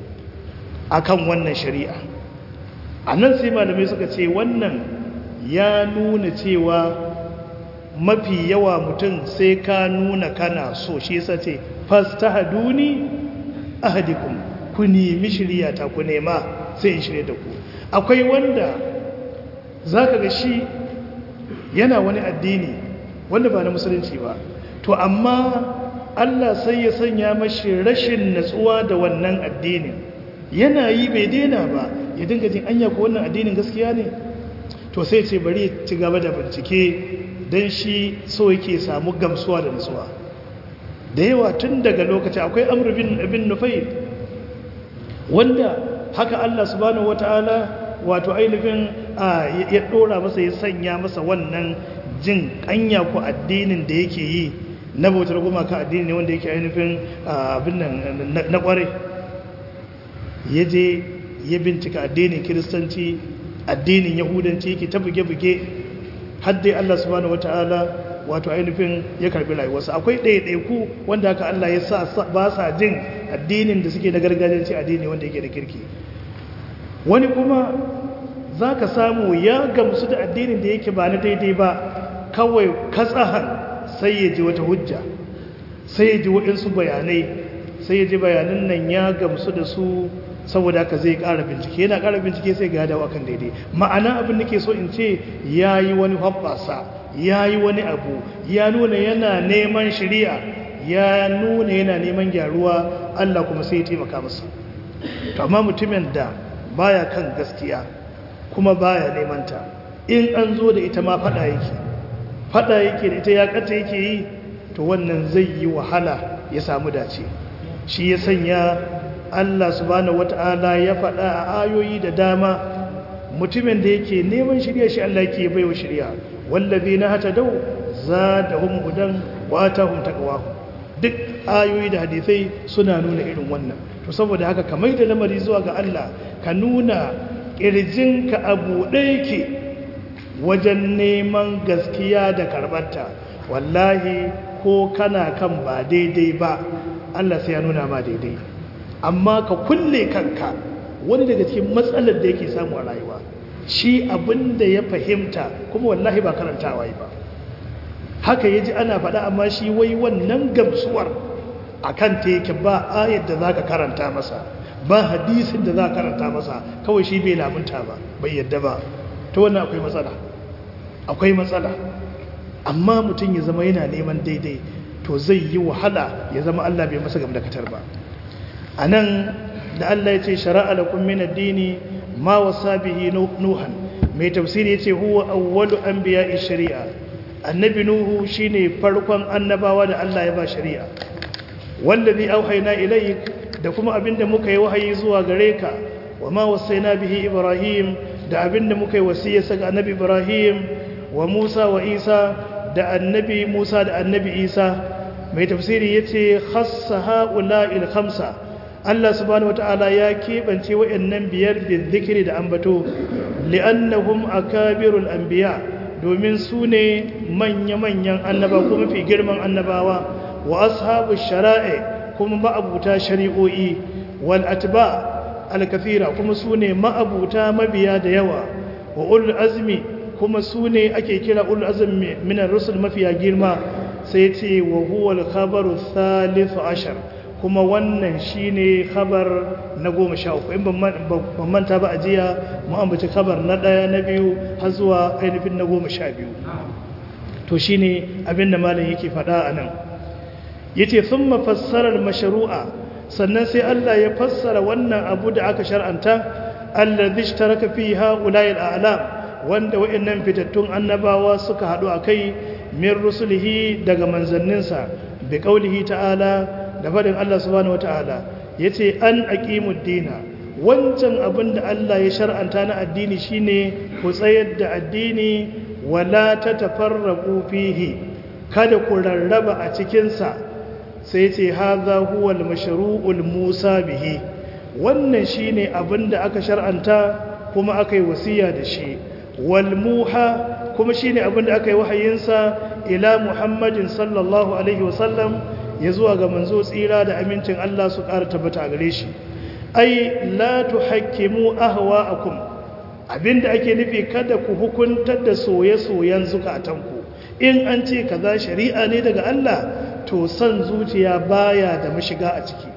akan wannan shari'a a nan sai malamai suka ce wannan ya nuna cewa mafi yawa mutum sai ka nuna kana so shi yasa ce fastahaduni ahadikum ku nemi shiryata ku nema sai in shirye da ku akwai wanda zaka ga shi yana wani addini wanda ba na musulunci ba to amma Allah sai ya sanya mashi rashin natsuwa da wannan addinin yana yi bai daina ba ya dinga jin anya ko wannan addinin gaskiya ne to sai ce bari ya ci gaba da bincike don shi so yake samu gamsuwa da natsuwa da yawa tun daga lokaci akwai amur bin nufai wanda haka Allah subhanahu wata'ala wato ainihin ya dora masa ya sanya masa wannan jin kanya ko addinin da yake yi na bautar gumaka addini ne wanda yake ainihin abin nan na kware ya je ya bincika addinin kiristanci addinin yahudanci yake ta buge-buge har dai Allah subhanahu wata'ala wato ainihin ya karbi rayuwarsa akwai ɗaiɗaiku wanda haka Allah ya sa ba sa jin addinin da suke na gargajiyanci addini wanda yake da kirki wani kuma za ka samu ya gamsu da addinin da yake ba na daidai ba kawai katsahan sai ya ji wata hujja sai ya ji waɗansu bayanai sai ya ji bayanan nan ya gamsu da su saboda haka zai ƙara bincike yana ƙara bincike sai ga dawo akan daidai ma'ana abin da ke so in ce ya yi wani hoɓɓasa ya yi wani abu ya nuna yana neman shari'a ya nuna yana neman gyaruwa Allah kuma sai ya taimaka masa to amma mutumin da baya kan gaskiya kuma baya neman ta in an zo da ita ma fada yake fada yake da ita ya kata yake yi to wannan zai yi wahala ya samu dace shi ya sanya Allah subhanahu wata'ala ya faɗa a ayoyi da dama mutumin da yake neman shirya shi Allah yake baiwa shirya wallazi na hata dau zadahum hudan wa atahum taqwahum duk ayoyi da hadisai suna nuna irin wannan to saboda haka ka mai da lamari zuwa ga Allah ka nuna ƙirjinka a buɗe yake wajen neman gaskiya da karɓarta wallahi ko kana kan ba daidai ba Allah sai ya nuna ma daidai amma ka kulle kanka wani daga cikin matsalar da yake samu a rayuwa shi abin da ya fahimta kuma wallahi ba karantawa yi ba haka ya ji ana faɗa amma shi wai wannan gamsuwar a kan ta yake ba ayar da za ka karanta masa ba hadisin da za ka karanta masa kawai shi bai lamunta ba bai yadda ba ta wannan akwai matsala akwai matsala amma mutum ya zama yana neman daidai to zai yi wahala ya zama Allah bai masa gamdakatar ba a nan da Allah ya ce shara'a lakum min ad-dini ma wasa bihi nuhan mai tafsiri yace huwa awwalu anbiya'i shari'a annabi nuhu shine farkon annabawa da Allah ya ba shari'a wallazi auhayna ilayk da kuma abinda muka yi wahayi zuwa gare ka wa ma wasaina bihi ibrahim da abinda muka yi wasiyarsa ga annabi ibrahim wa musa wa isa da annabi musa da annabi isa mai tafsiri yace khassa ha'ula'il khamsa Allah subhanahu wata'ala ya keɓance wa'annan biyar bin zikiri da ambato li'annahum akabirul anbiya domin su ne manya-manyan annaba kuma fi girman annabawa wa ashabu shara'i kuma ma'abuta shari'o'i wal atba al-kathira kuma su ne ma'abuta mabiya da yawa wa ulul azmi kuma su ne ake kira ulul azmi min ar-rusul mafiya girma sai ce wa huwa al-khabaru thalith ashar kuma wannan shine khabar na goma sha uku in ban manta ba a jiya mu ambaci khabar na ɗaya na biyu har zuwa ainihin na goma sha biyu to shine abin da malam yake faɗa a nan yace sun mafassarar masharu'a sannan sai Allah ya fassara wannan abu da aka shar'anta alladhi ishtaraka fi ha'ula'i al'alam wanda wa'annan fitattun annabawa suka haɗu akai min rusulihi daga manzanninsa bi qaulihi ta'ala da faɗin Allah subhanahu wata'ala yace an aqimud dina wancan abin da Allah ya shar'anta na addini shine ku tsayar da addini wala tatafarraqu fihi kada ku rarraba a cikin sa sai yace hadha huwa al-mashru'ul musa bihi wannan shine abin da aka shar'anta kuma aka yi wasiya da shi wal muha kuma shine abin da aka yi wahayinsa ila muhammadin sallallahu alaihi wasallam ya zuwa ga manzo tsira da amincin Allah su ƙara tabbata a gare shi ai la tuhakkimu ahwa'akum abinda ake nufi kada ku hukuntar da soye-soyen zukatanku in an ce kaza shari'a ne daga Allah to san zuciya baya da mashiga a ciki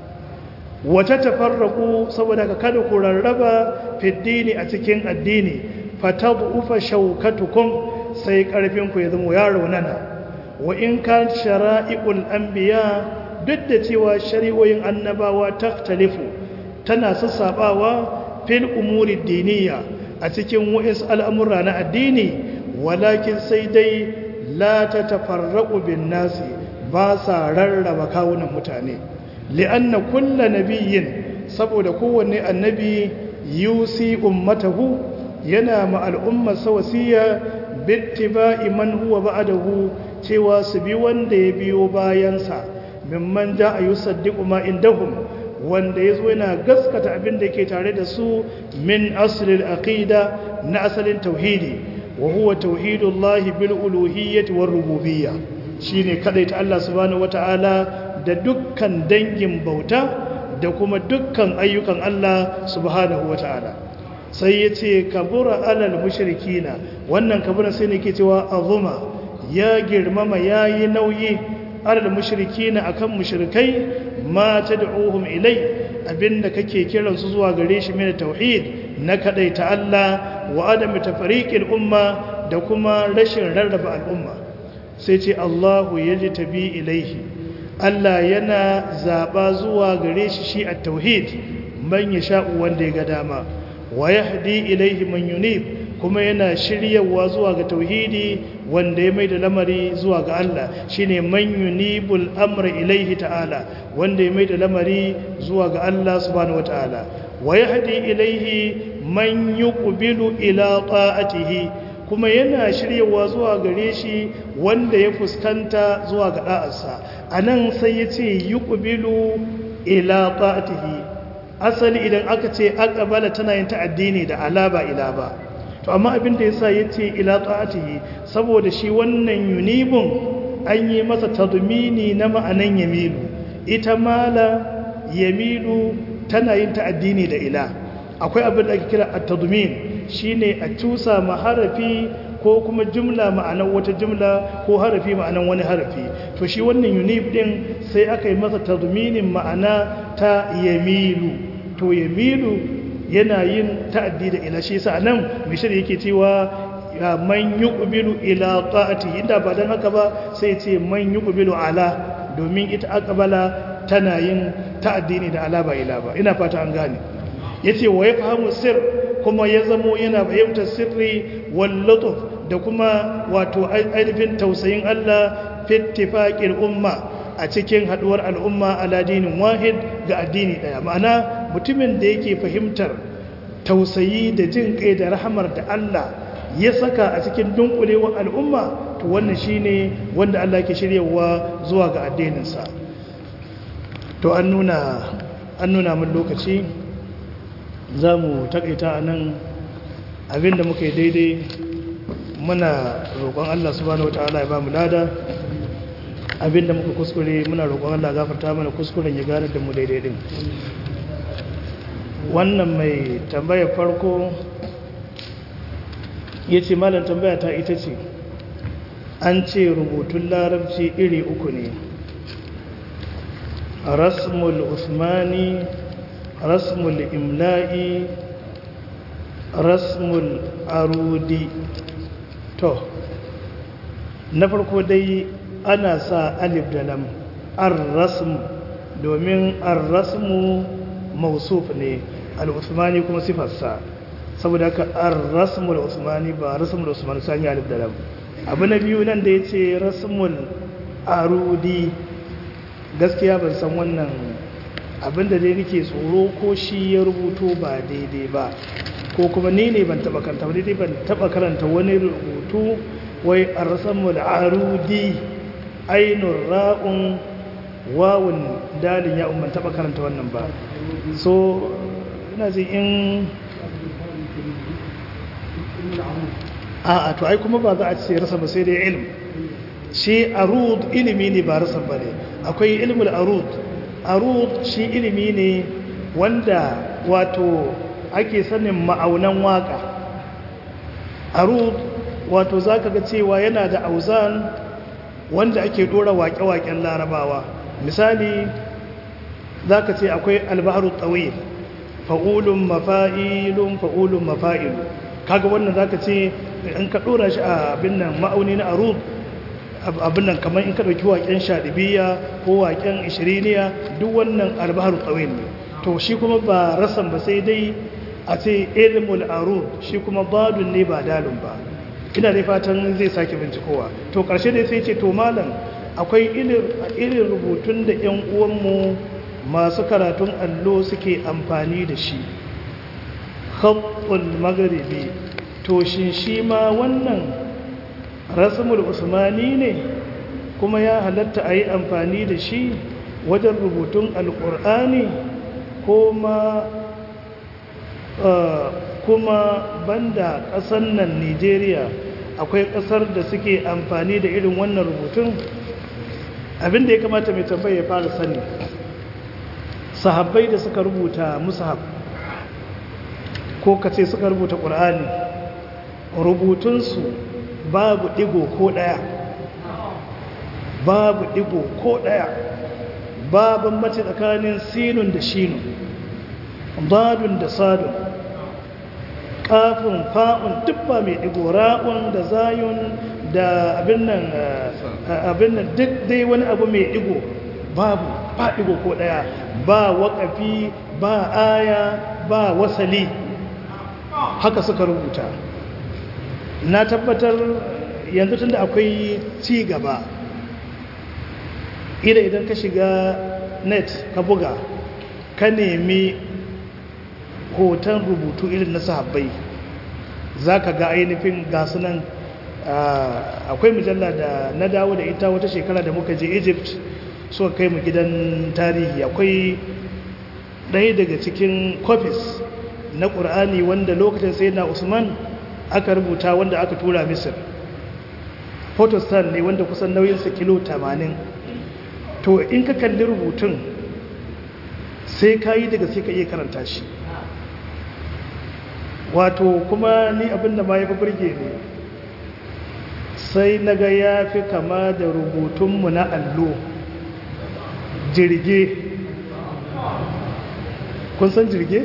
wata tafarraku saboda ka kada ku rarraba fiddini a cikin addini fatabufa shaukatukum sai karfin ku ya zama ya raunana wa in kan shara'i'ul anbiya duk da cewa shari'o'in annabawa taktalifu tana sassabawa fil umuri diniya a cikin wa'is al'amura na addini walakin sai dai la ta tafarraƙu bin nasi ba sa rarraba kawunan mutane li'anna kulla nabiyyin saboda kowanne annabi yusi ummatahu yana ma al'ummar wasiya bittiba'i man huwa ba'dahu cewa su bi wanda ya biyo bayansa mimman ja a yusaddiqu ma indahum wanda yazo yana gaskata abin da yake tare da su min aslil aqida na asalin tauhidi wa huwa tauhidullahi bil uluhiyyati war rububiyyah shine ta Allah subhanahu wataala da dukkan dangin bauta da kuma dukkan ayyukan Allah subhanahu wataala sai yace kabura alal mushrikina wannan kabura sai ne ke cewa azuma ya girmama ya yi nauyi alal mushriki na akan mushrikai ma ta da'uhum ilai abinda kake kiransu zuwa gare shi mai tauhid na ta Allah wa adami tafariqil umma da kuma rashin rarraba al'umma sai ce Allahu tabi ilaihi Allah yana zaba zuwa gare shi shi at-tauhid man yasha'u wanda ya ga dama wa yahdi ilaihi man yunib kuma yana shiryawa zuwa ga tauhidi wanda ya mai da lamari zuwa ga Allah shine man yunibul amra ilaihi ta'ala wanda ya mai da lamari zuwa ga Allah subhanahu wataala wa yahdi ilaihi man yuqbilu ila ta'atihi kuma yana shiryawa zuwa gare shi wanda ya fuskanta zuwa ga da'arsa anan sai yace yuqbilu ila ta'atihi asali idan aka ce aqbala tana yin ta'addini da alaba ila ba to amma abin da yasa yace ila ta'atihi saboda shi wannan yunibun an yi masa tadmini na ma'anan yamilu ita mala yamilu tana yin ta'addini da ila akwai abin da ake kira at-tadmin shine a cusa ma harafi ko kuma jumla ma'anan wata jumla ko harafi ma'anan wani harafi to shi wannan yunif din sai aka yi masa tadminin ma'ana ta yamilu to yamilu yana yin ta'addi da ila shi yasa nan mishir yake cewa man yuqbilu ila ta'ati inda ba dan haka ba sai ce man yuqbilu ala domin ita aqbala tana yin ta'addi ne da ala ba ila ba ina fata an gane yace wa yafhamu sir kuma ya zamo yana fahimtar sirri wal lutuf da kuma wato ainihin tausayin Allah fittifaqil umma a cikin haduwar al'umma ala dinin wahid ga addini daya ma'ana mutumin da yake fahimtar tausayi da jin kai da rahamar da Allah ya saka a cikin dunkulewar al'umma to wannan shine wanda Allah ke shiryawa zuwa ga addininsa to an nuna an nuna mun lokaci za mu takaita a nan abinda muka yi daidai muna roƙon Allah subhanahu wa ta'ala ya ba mu lada abinda muka kuskure muna roƙon Allah gafarta mana kuskuren ya gane da mu daidai din wannan mai tambaya farko ya ce malam tambaya ta ita ce an ce rubutun larabci iri uku ne rasmul usmani rasmul imla'i rasmul arudi to na farko dai ana sa alif da lam ar-rasm domin ar-rasmu mausuf ne al-usmani kuma sifarsa saboda haka ar-rasmul usmani ba rasmul usmani sani alif da lam abu na biyu nan da yace rasmul arudi gaskiya ban san wannan abinda dai nake tsoro ko shi ya rubuto ba daidai ba ko kuma ni ne ban taba karanta wani dai ban taba karanta wani rubutu wai arsamul arudi ainur ra'un wawun dalin ya umman taba karanta wannan ba so ina ji in a a to ai kuma ba za a ce rasa ba sai dai ilm shi arud ilimi ne ba rasa ba ne akwai ilmul arud arud shi ilimi ne wanda wato ake sanin ma'aunan waka arud wato za ka ga cewa yana da auzan wanda ake dora waƙe-waƙen larabawa misali za ka ce akwai albaharu tsawil fa'ulun mafa'ilun fa'ulun mafa'ilu kaga wannan za ka ce in ka dora shi a abin nan ma'auni na arud abin nan kamar in ka ɗauki waƙen shaɗibiya ko waƙen ishiriniya duk wannan albaharu tsawil ne to shi kuma ba rasan ba sai dai a ce ilmul arud shi kuma badun ne ba dalun ba ina dai fatan zai sake bincikowa to ƙarshe dai sai ce to malam akwai irin rubutun da 'yan uwanmu masu karatun allo suke amfani da shi khabbul magharibi to shin shi ma wannan rasmul usmani ne kuma ya halatta a yi amfani da shi wajen rubutun alƙur'ani ko ma kuma banda ƙasar nan nigeria akwai ƙasar da suke amfani da irin wannan rubutun abinda ya kamata mai tambaya ya fara sani sahabbai da suka rubuta musahab ko kace suka rubuta ƙur'ani rubutunsu babu ɗigo ko ɗaya babu ɗigo ko ɗaya babin mace tsakanin sinun da shinun dadun da sadun kafin fa'un duk ba mai ɗigo ra'un da zayun da abin nan abin nan duk dai wani abu mai ɗigo babu ba ɗigo ko ɗaya ba waƙafi ba aya ba wasali haka suka rubuta na tabbatar yanzu tunda akwai ci gaba ida idan ka shiga net ka buga ka nemi hoton rubutu irin na sahabbai za ka ga ainihin gasunan akwai mujalla da na dawo da ita wata shekara da muka je egypt suka kai mu gidan tarihi akwai ɗaya daga cikin copies na ƙur'ani wanda lokacin sai na usman aka rubuta wanda aka tura misir photostan ne wanda kusan nauyinsa kilo 80 to in ka kalli rubutun sai ka yi daga sai ka iya karanta shi wato kuma ni abinda ma ya fi birge ne sai na ga ya fi kama da rubutunmu na allo jirge kun san jirge?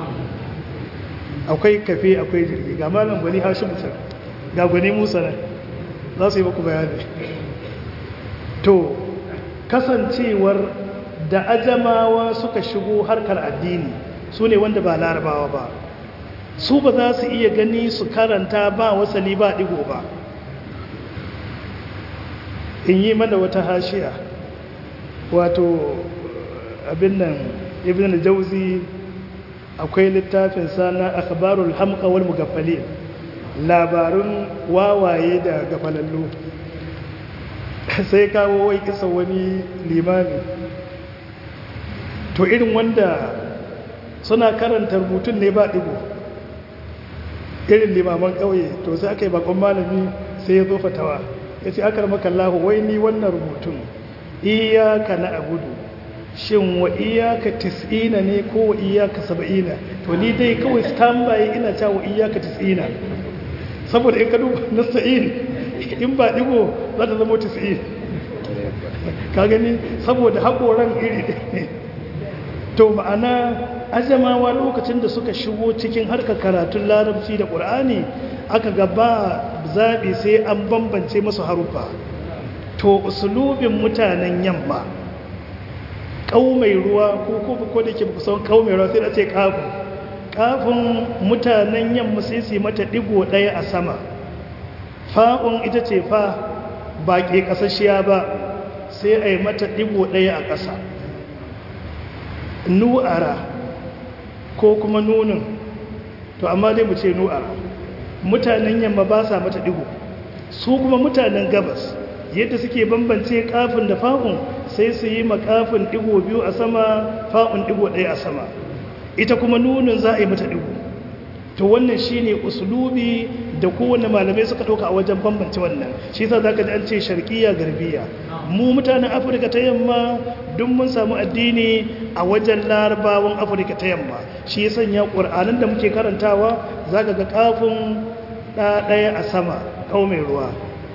akwai kafe akwai jirge ga malam gwani hashi mutum ga gwani musa nan za su yi maku bayani to kasancewar da ajamawa suka shigo harkar addini su ne wanda ba larabawa ba su ba za su iya gani su karanta ba wasali ba digo ba in yi mana wata hashiya wato abin nan ibn al-jauzi akwai littafin sana akhbarul hamqa wal mugaffalin labarun wawaye da gafalallu sai kawo wai kisa wani limami to irin wanda suna karanta rubutun ne ba digo irin limaman ƙauye to sai aka yi bakon malami sai ya zo fatawa ya ce aka maka Allah wai ni wannan rubutun iyaka na abudu shin wa iyaka tis'ina ne ko wa iyaka saba'ina to ni dai kawai standby ina cewa wa iyaka tis'ina saboda in ka duba nasta'in in ba digo za ta zama tis'in ka gani saboda haƙoran iri ne to ma'ana ajamawa lokacin da suka shigo cikin harkar karatun larabci da ƙur'ani aka gaba zaɓi sai an bambance masu harufa to usulubin mutanen yamma ƙaumai ruwa ko ko da ke kusan ƙaumai ruwa sai da ce ƙafin ƙafin mutanen yamma sai su mata ɗigo ɗaya a sama fa'un ita ce fa ba ke ƙasashiya ba sai a yi mata ɗigo ɗaya a ƙasa nu'ara ko kuma nunin to amma dai mu ce nu'ara mutanen yamma ba sa mata digo su kuma mutanen gabas yadda suke bambance kafin da fa'un sai su yi makafin digo biyu a sama fa'un digo ɗaya a sama ita kuma nunin za a yi mata digo to wannan shine uslubi da kowane malamai suka ɗauka a wajen bambance wannan shi sa zaka ji an ce sharqiyya garbiya mu mutanen afirka ta yamma duk mun samu addini a wajen larabawan afirka ta yamma shi ya sanya ƙur'anin da muke karantawa zaka ga kafin ɗaya a sama kau mai ruwa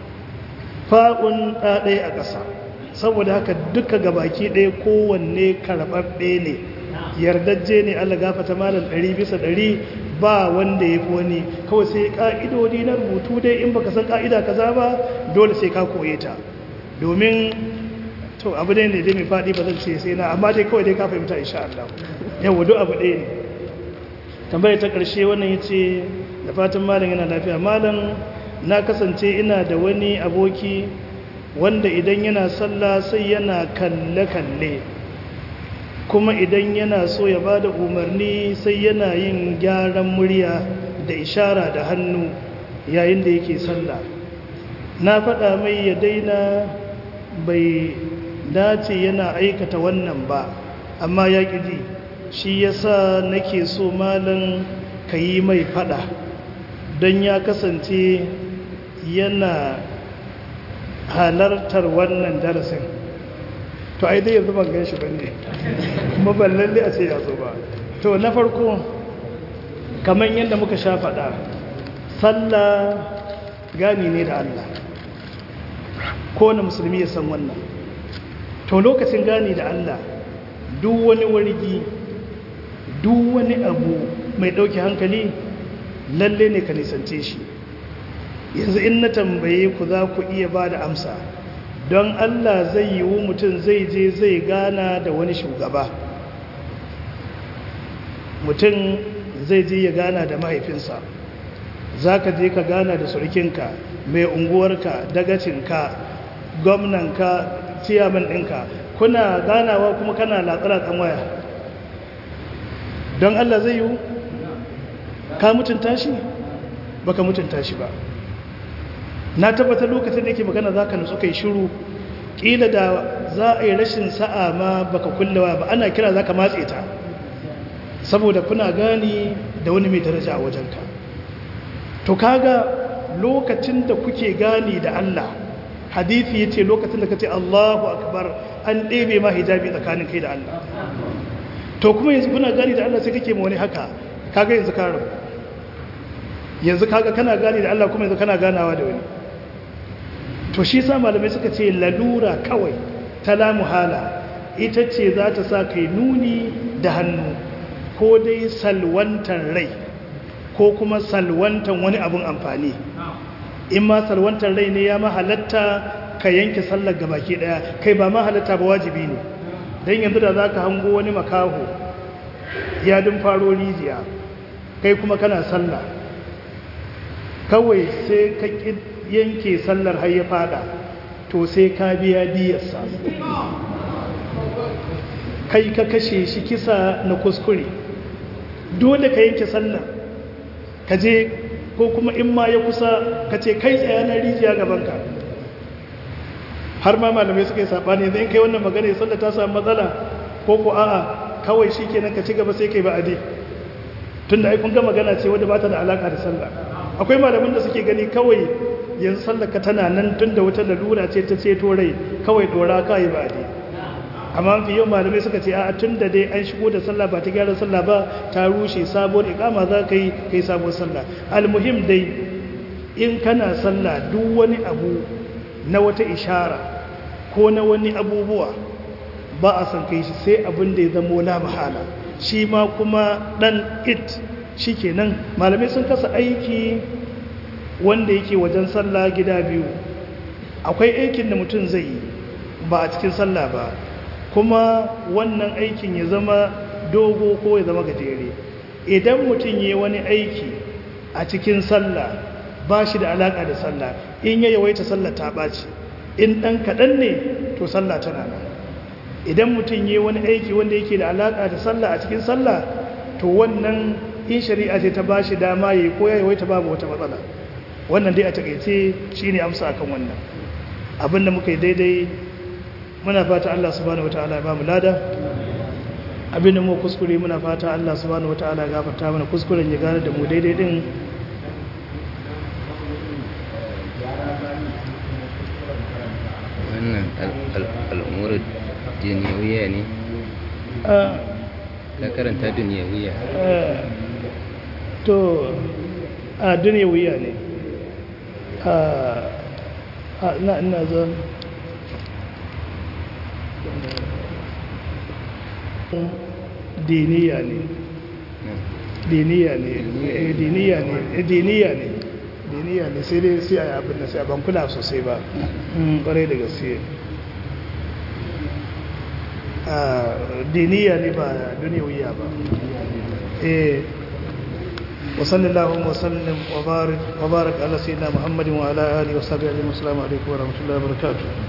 fa'un ɗaya a ƙasa saboda haka duka gabaki ɗaya kowanne karɓaɓɓe ne yardajje ne allah gafata malam ɗari bisa ɗari ba wanda ya fi wani kawai sai ƙa'idodi na rubutu dai in baka san ƙa'ida kaza ba dole sai ka koye ta domin to abu ne ne dai mai faɗi ba zan ce sai na amma dai kawai dai ka fahimta insha Allah yawa duk abu ɗaya ne tambayar ta ƙarshe wannan ya ce da fatan malam yana lafiya malam na kasance ina da wani aboki wanda idan yana sallah sai yana kalle-kalle kuma idan yana so ya ba da umarni sai yana yin gyaran murya da ishara da hannu yayin da yake sallah na faɗa mai ya daina bai dace yana aikata wannan ba amma ya ƙiji shi yasa nake so malam ka yi mai faɗa don ya kasance yana halartar wannan darasin to ai dai yanzu ban gan shi ba ne kuma ban lalle a ce ya zo ba to na farko kamar yadda muka sha faɗa sallah gani ne da Allah kowane musulmi ya san wannan to lokacin gani da Allah duk wani wargi duk wani abu mai ɗauki hankali lalle ne ka nisance shi yanzu in na tambaye ku za ku iya ba da amsa don Allah zai yi wu mutum zai je zai gana da wani shugaba mutum zai je ya gana da mahaifinsa za ka je ka gana da surukinka mai unguwarka dagacinka gwamnanka ciyaman ɗinka kuna ganawa kuma kana latsalatsan waya don Allah zai yi ka mutunta shi baka mutunta shi ba na tabbatar lokacin da yake magana za ka nutsu kai shiru ƙila da za a yi rashin sa'a ma baka kullewa ba ana kira za ka matse ta saboda kuna gani da wani mai daraja a wajenka to kaga lokacin da kuke gani da Allah hadithi yace lokacin da kace Allahu akbar an ɗebe ma hijabi tsakanin kai da Allah to kuma yanzu kuna gani da Allah sai kake ma wani haka kaga yanzu ka rabu yanzu kaga kana gani da Allah kuma yanzu kana ganawa da wani to shi sa malamai suka ce lalura kawai ta la muhala ita ce za ta sa kai nuni da hannu ko dai salwantar rai ko kuma salwantar wani abun amfani in ma salwantar rai ne ya mahalatta ka yanke sallar gabaki daya kai ba mahalatta ba wajibi ne don yanzu da za ka hango wani makaho ya dun faro rijiya kai kuma kana sallah kawai sai ka yanke sallar har ya fada to sai ka biya diyarsa kai ka kashe shi kisa na kuskure dole ka yanke sallar ka je ko kuma in ma ya kusa ka ce kai tsaya na rijiya gabanka har ma malamai suka yi saɓani zai kai wannan magana ya sallar ta samu matsala ko ko a'a kawai shi kenan ka ci gaba sai kai ba'adi tun da aikun ga magana ce wadda ba ta da alaƙa da sallah akwai malamin da suke gani kawai yanzu sallar ka tana nan tun da wata lalura ce ta ceto rai kawai dora ka yi ba'adi amma fi yau malamai suka ce a tun da dai an shigo da sallah ba ta gyara sallah ba ta rushe sabuwar ikama za ka yi kai sabuwar sallah almuhim dai in kana sallah duk wani abu na wata ishara ko na wani abubuwa ba a san kai shi sai abin da ya zamo la mahala shi ma kuma dan it shi kenan malamai sun kasa aiki wanda yake wajen sallah gida biyu akwai aikin da mutum zai yi ba a cikin sallah ba kuma wannan aikin ya zama dogo ko ya zama gajere idan mutum ya wani aiki a cikin sallah ba shi da alaƙa da sallah in ya yawaita sallah ta ɓaci in ɗan kaɗan ne to sallah tana nan idan mutum ya wani aiki wanda yake da alaƙa da sallah a cikin sallah to wannan in shari'a ce ta ba shi dama ya yi ko ya yawaita babu wata matsala wannan dai a taƙaice shi ne amsa akan wannan abin da muka yi daidai muna fata Allah subhanahu wataala ya bamu lada abinda mu kuskure muna fata Allah subhanahu wataala ya gafarta mana kuskuren ya gane da mu daidai din wannan al'umurar duniyawiya ne ka karanta duniyawiya to a duniyawiya ne a ina ina zan diniya ne diniya ne diniya ne diniya ne diniya ne sai dai sai a yi abin da sai a ban kula sosai ba ƙwarai da gaske diniya ne ba duniyawiya ba eh وصلى اللهم وسلم وبارك وبارك على سيدنا محمد وعلى اله وصحبه اجمعين والسلام عليكم ورحمه الله وبركاته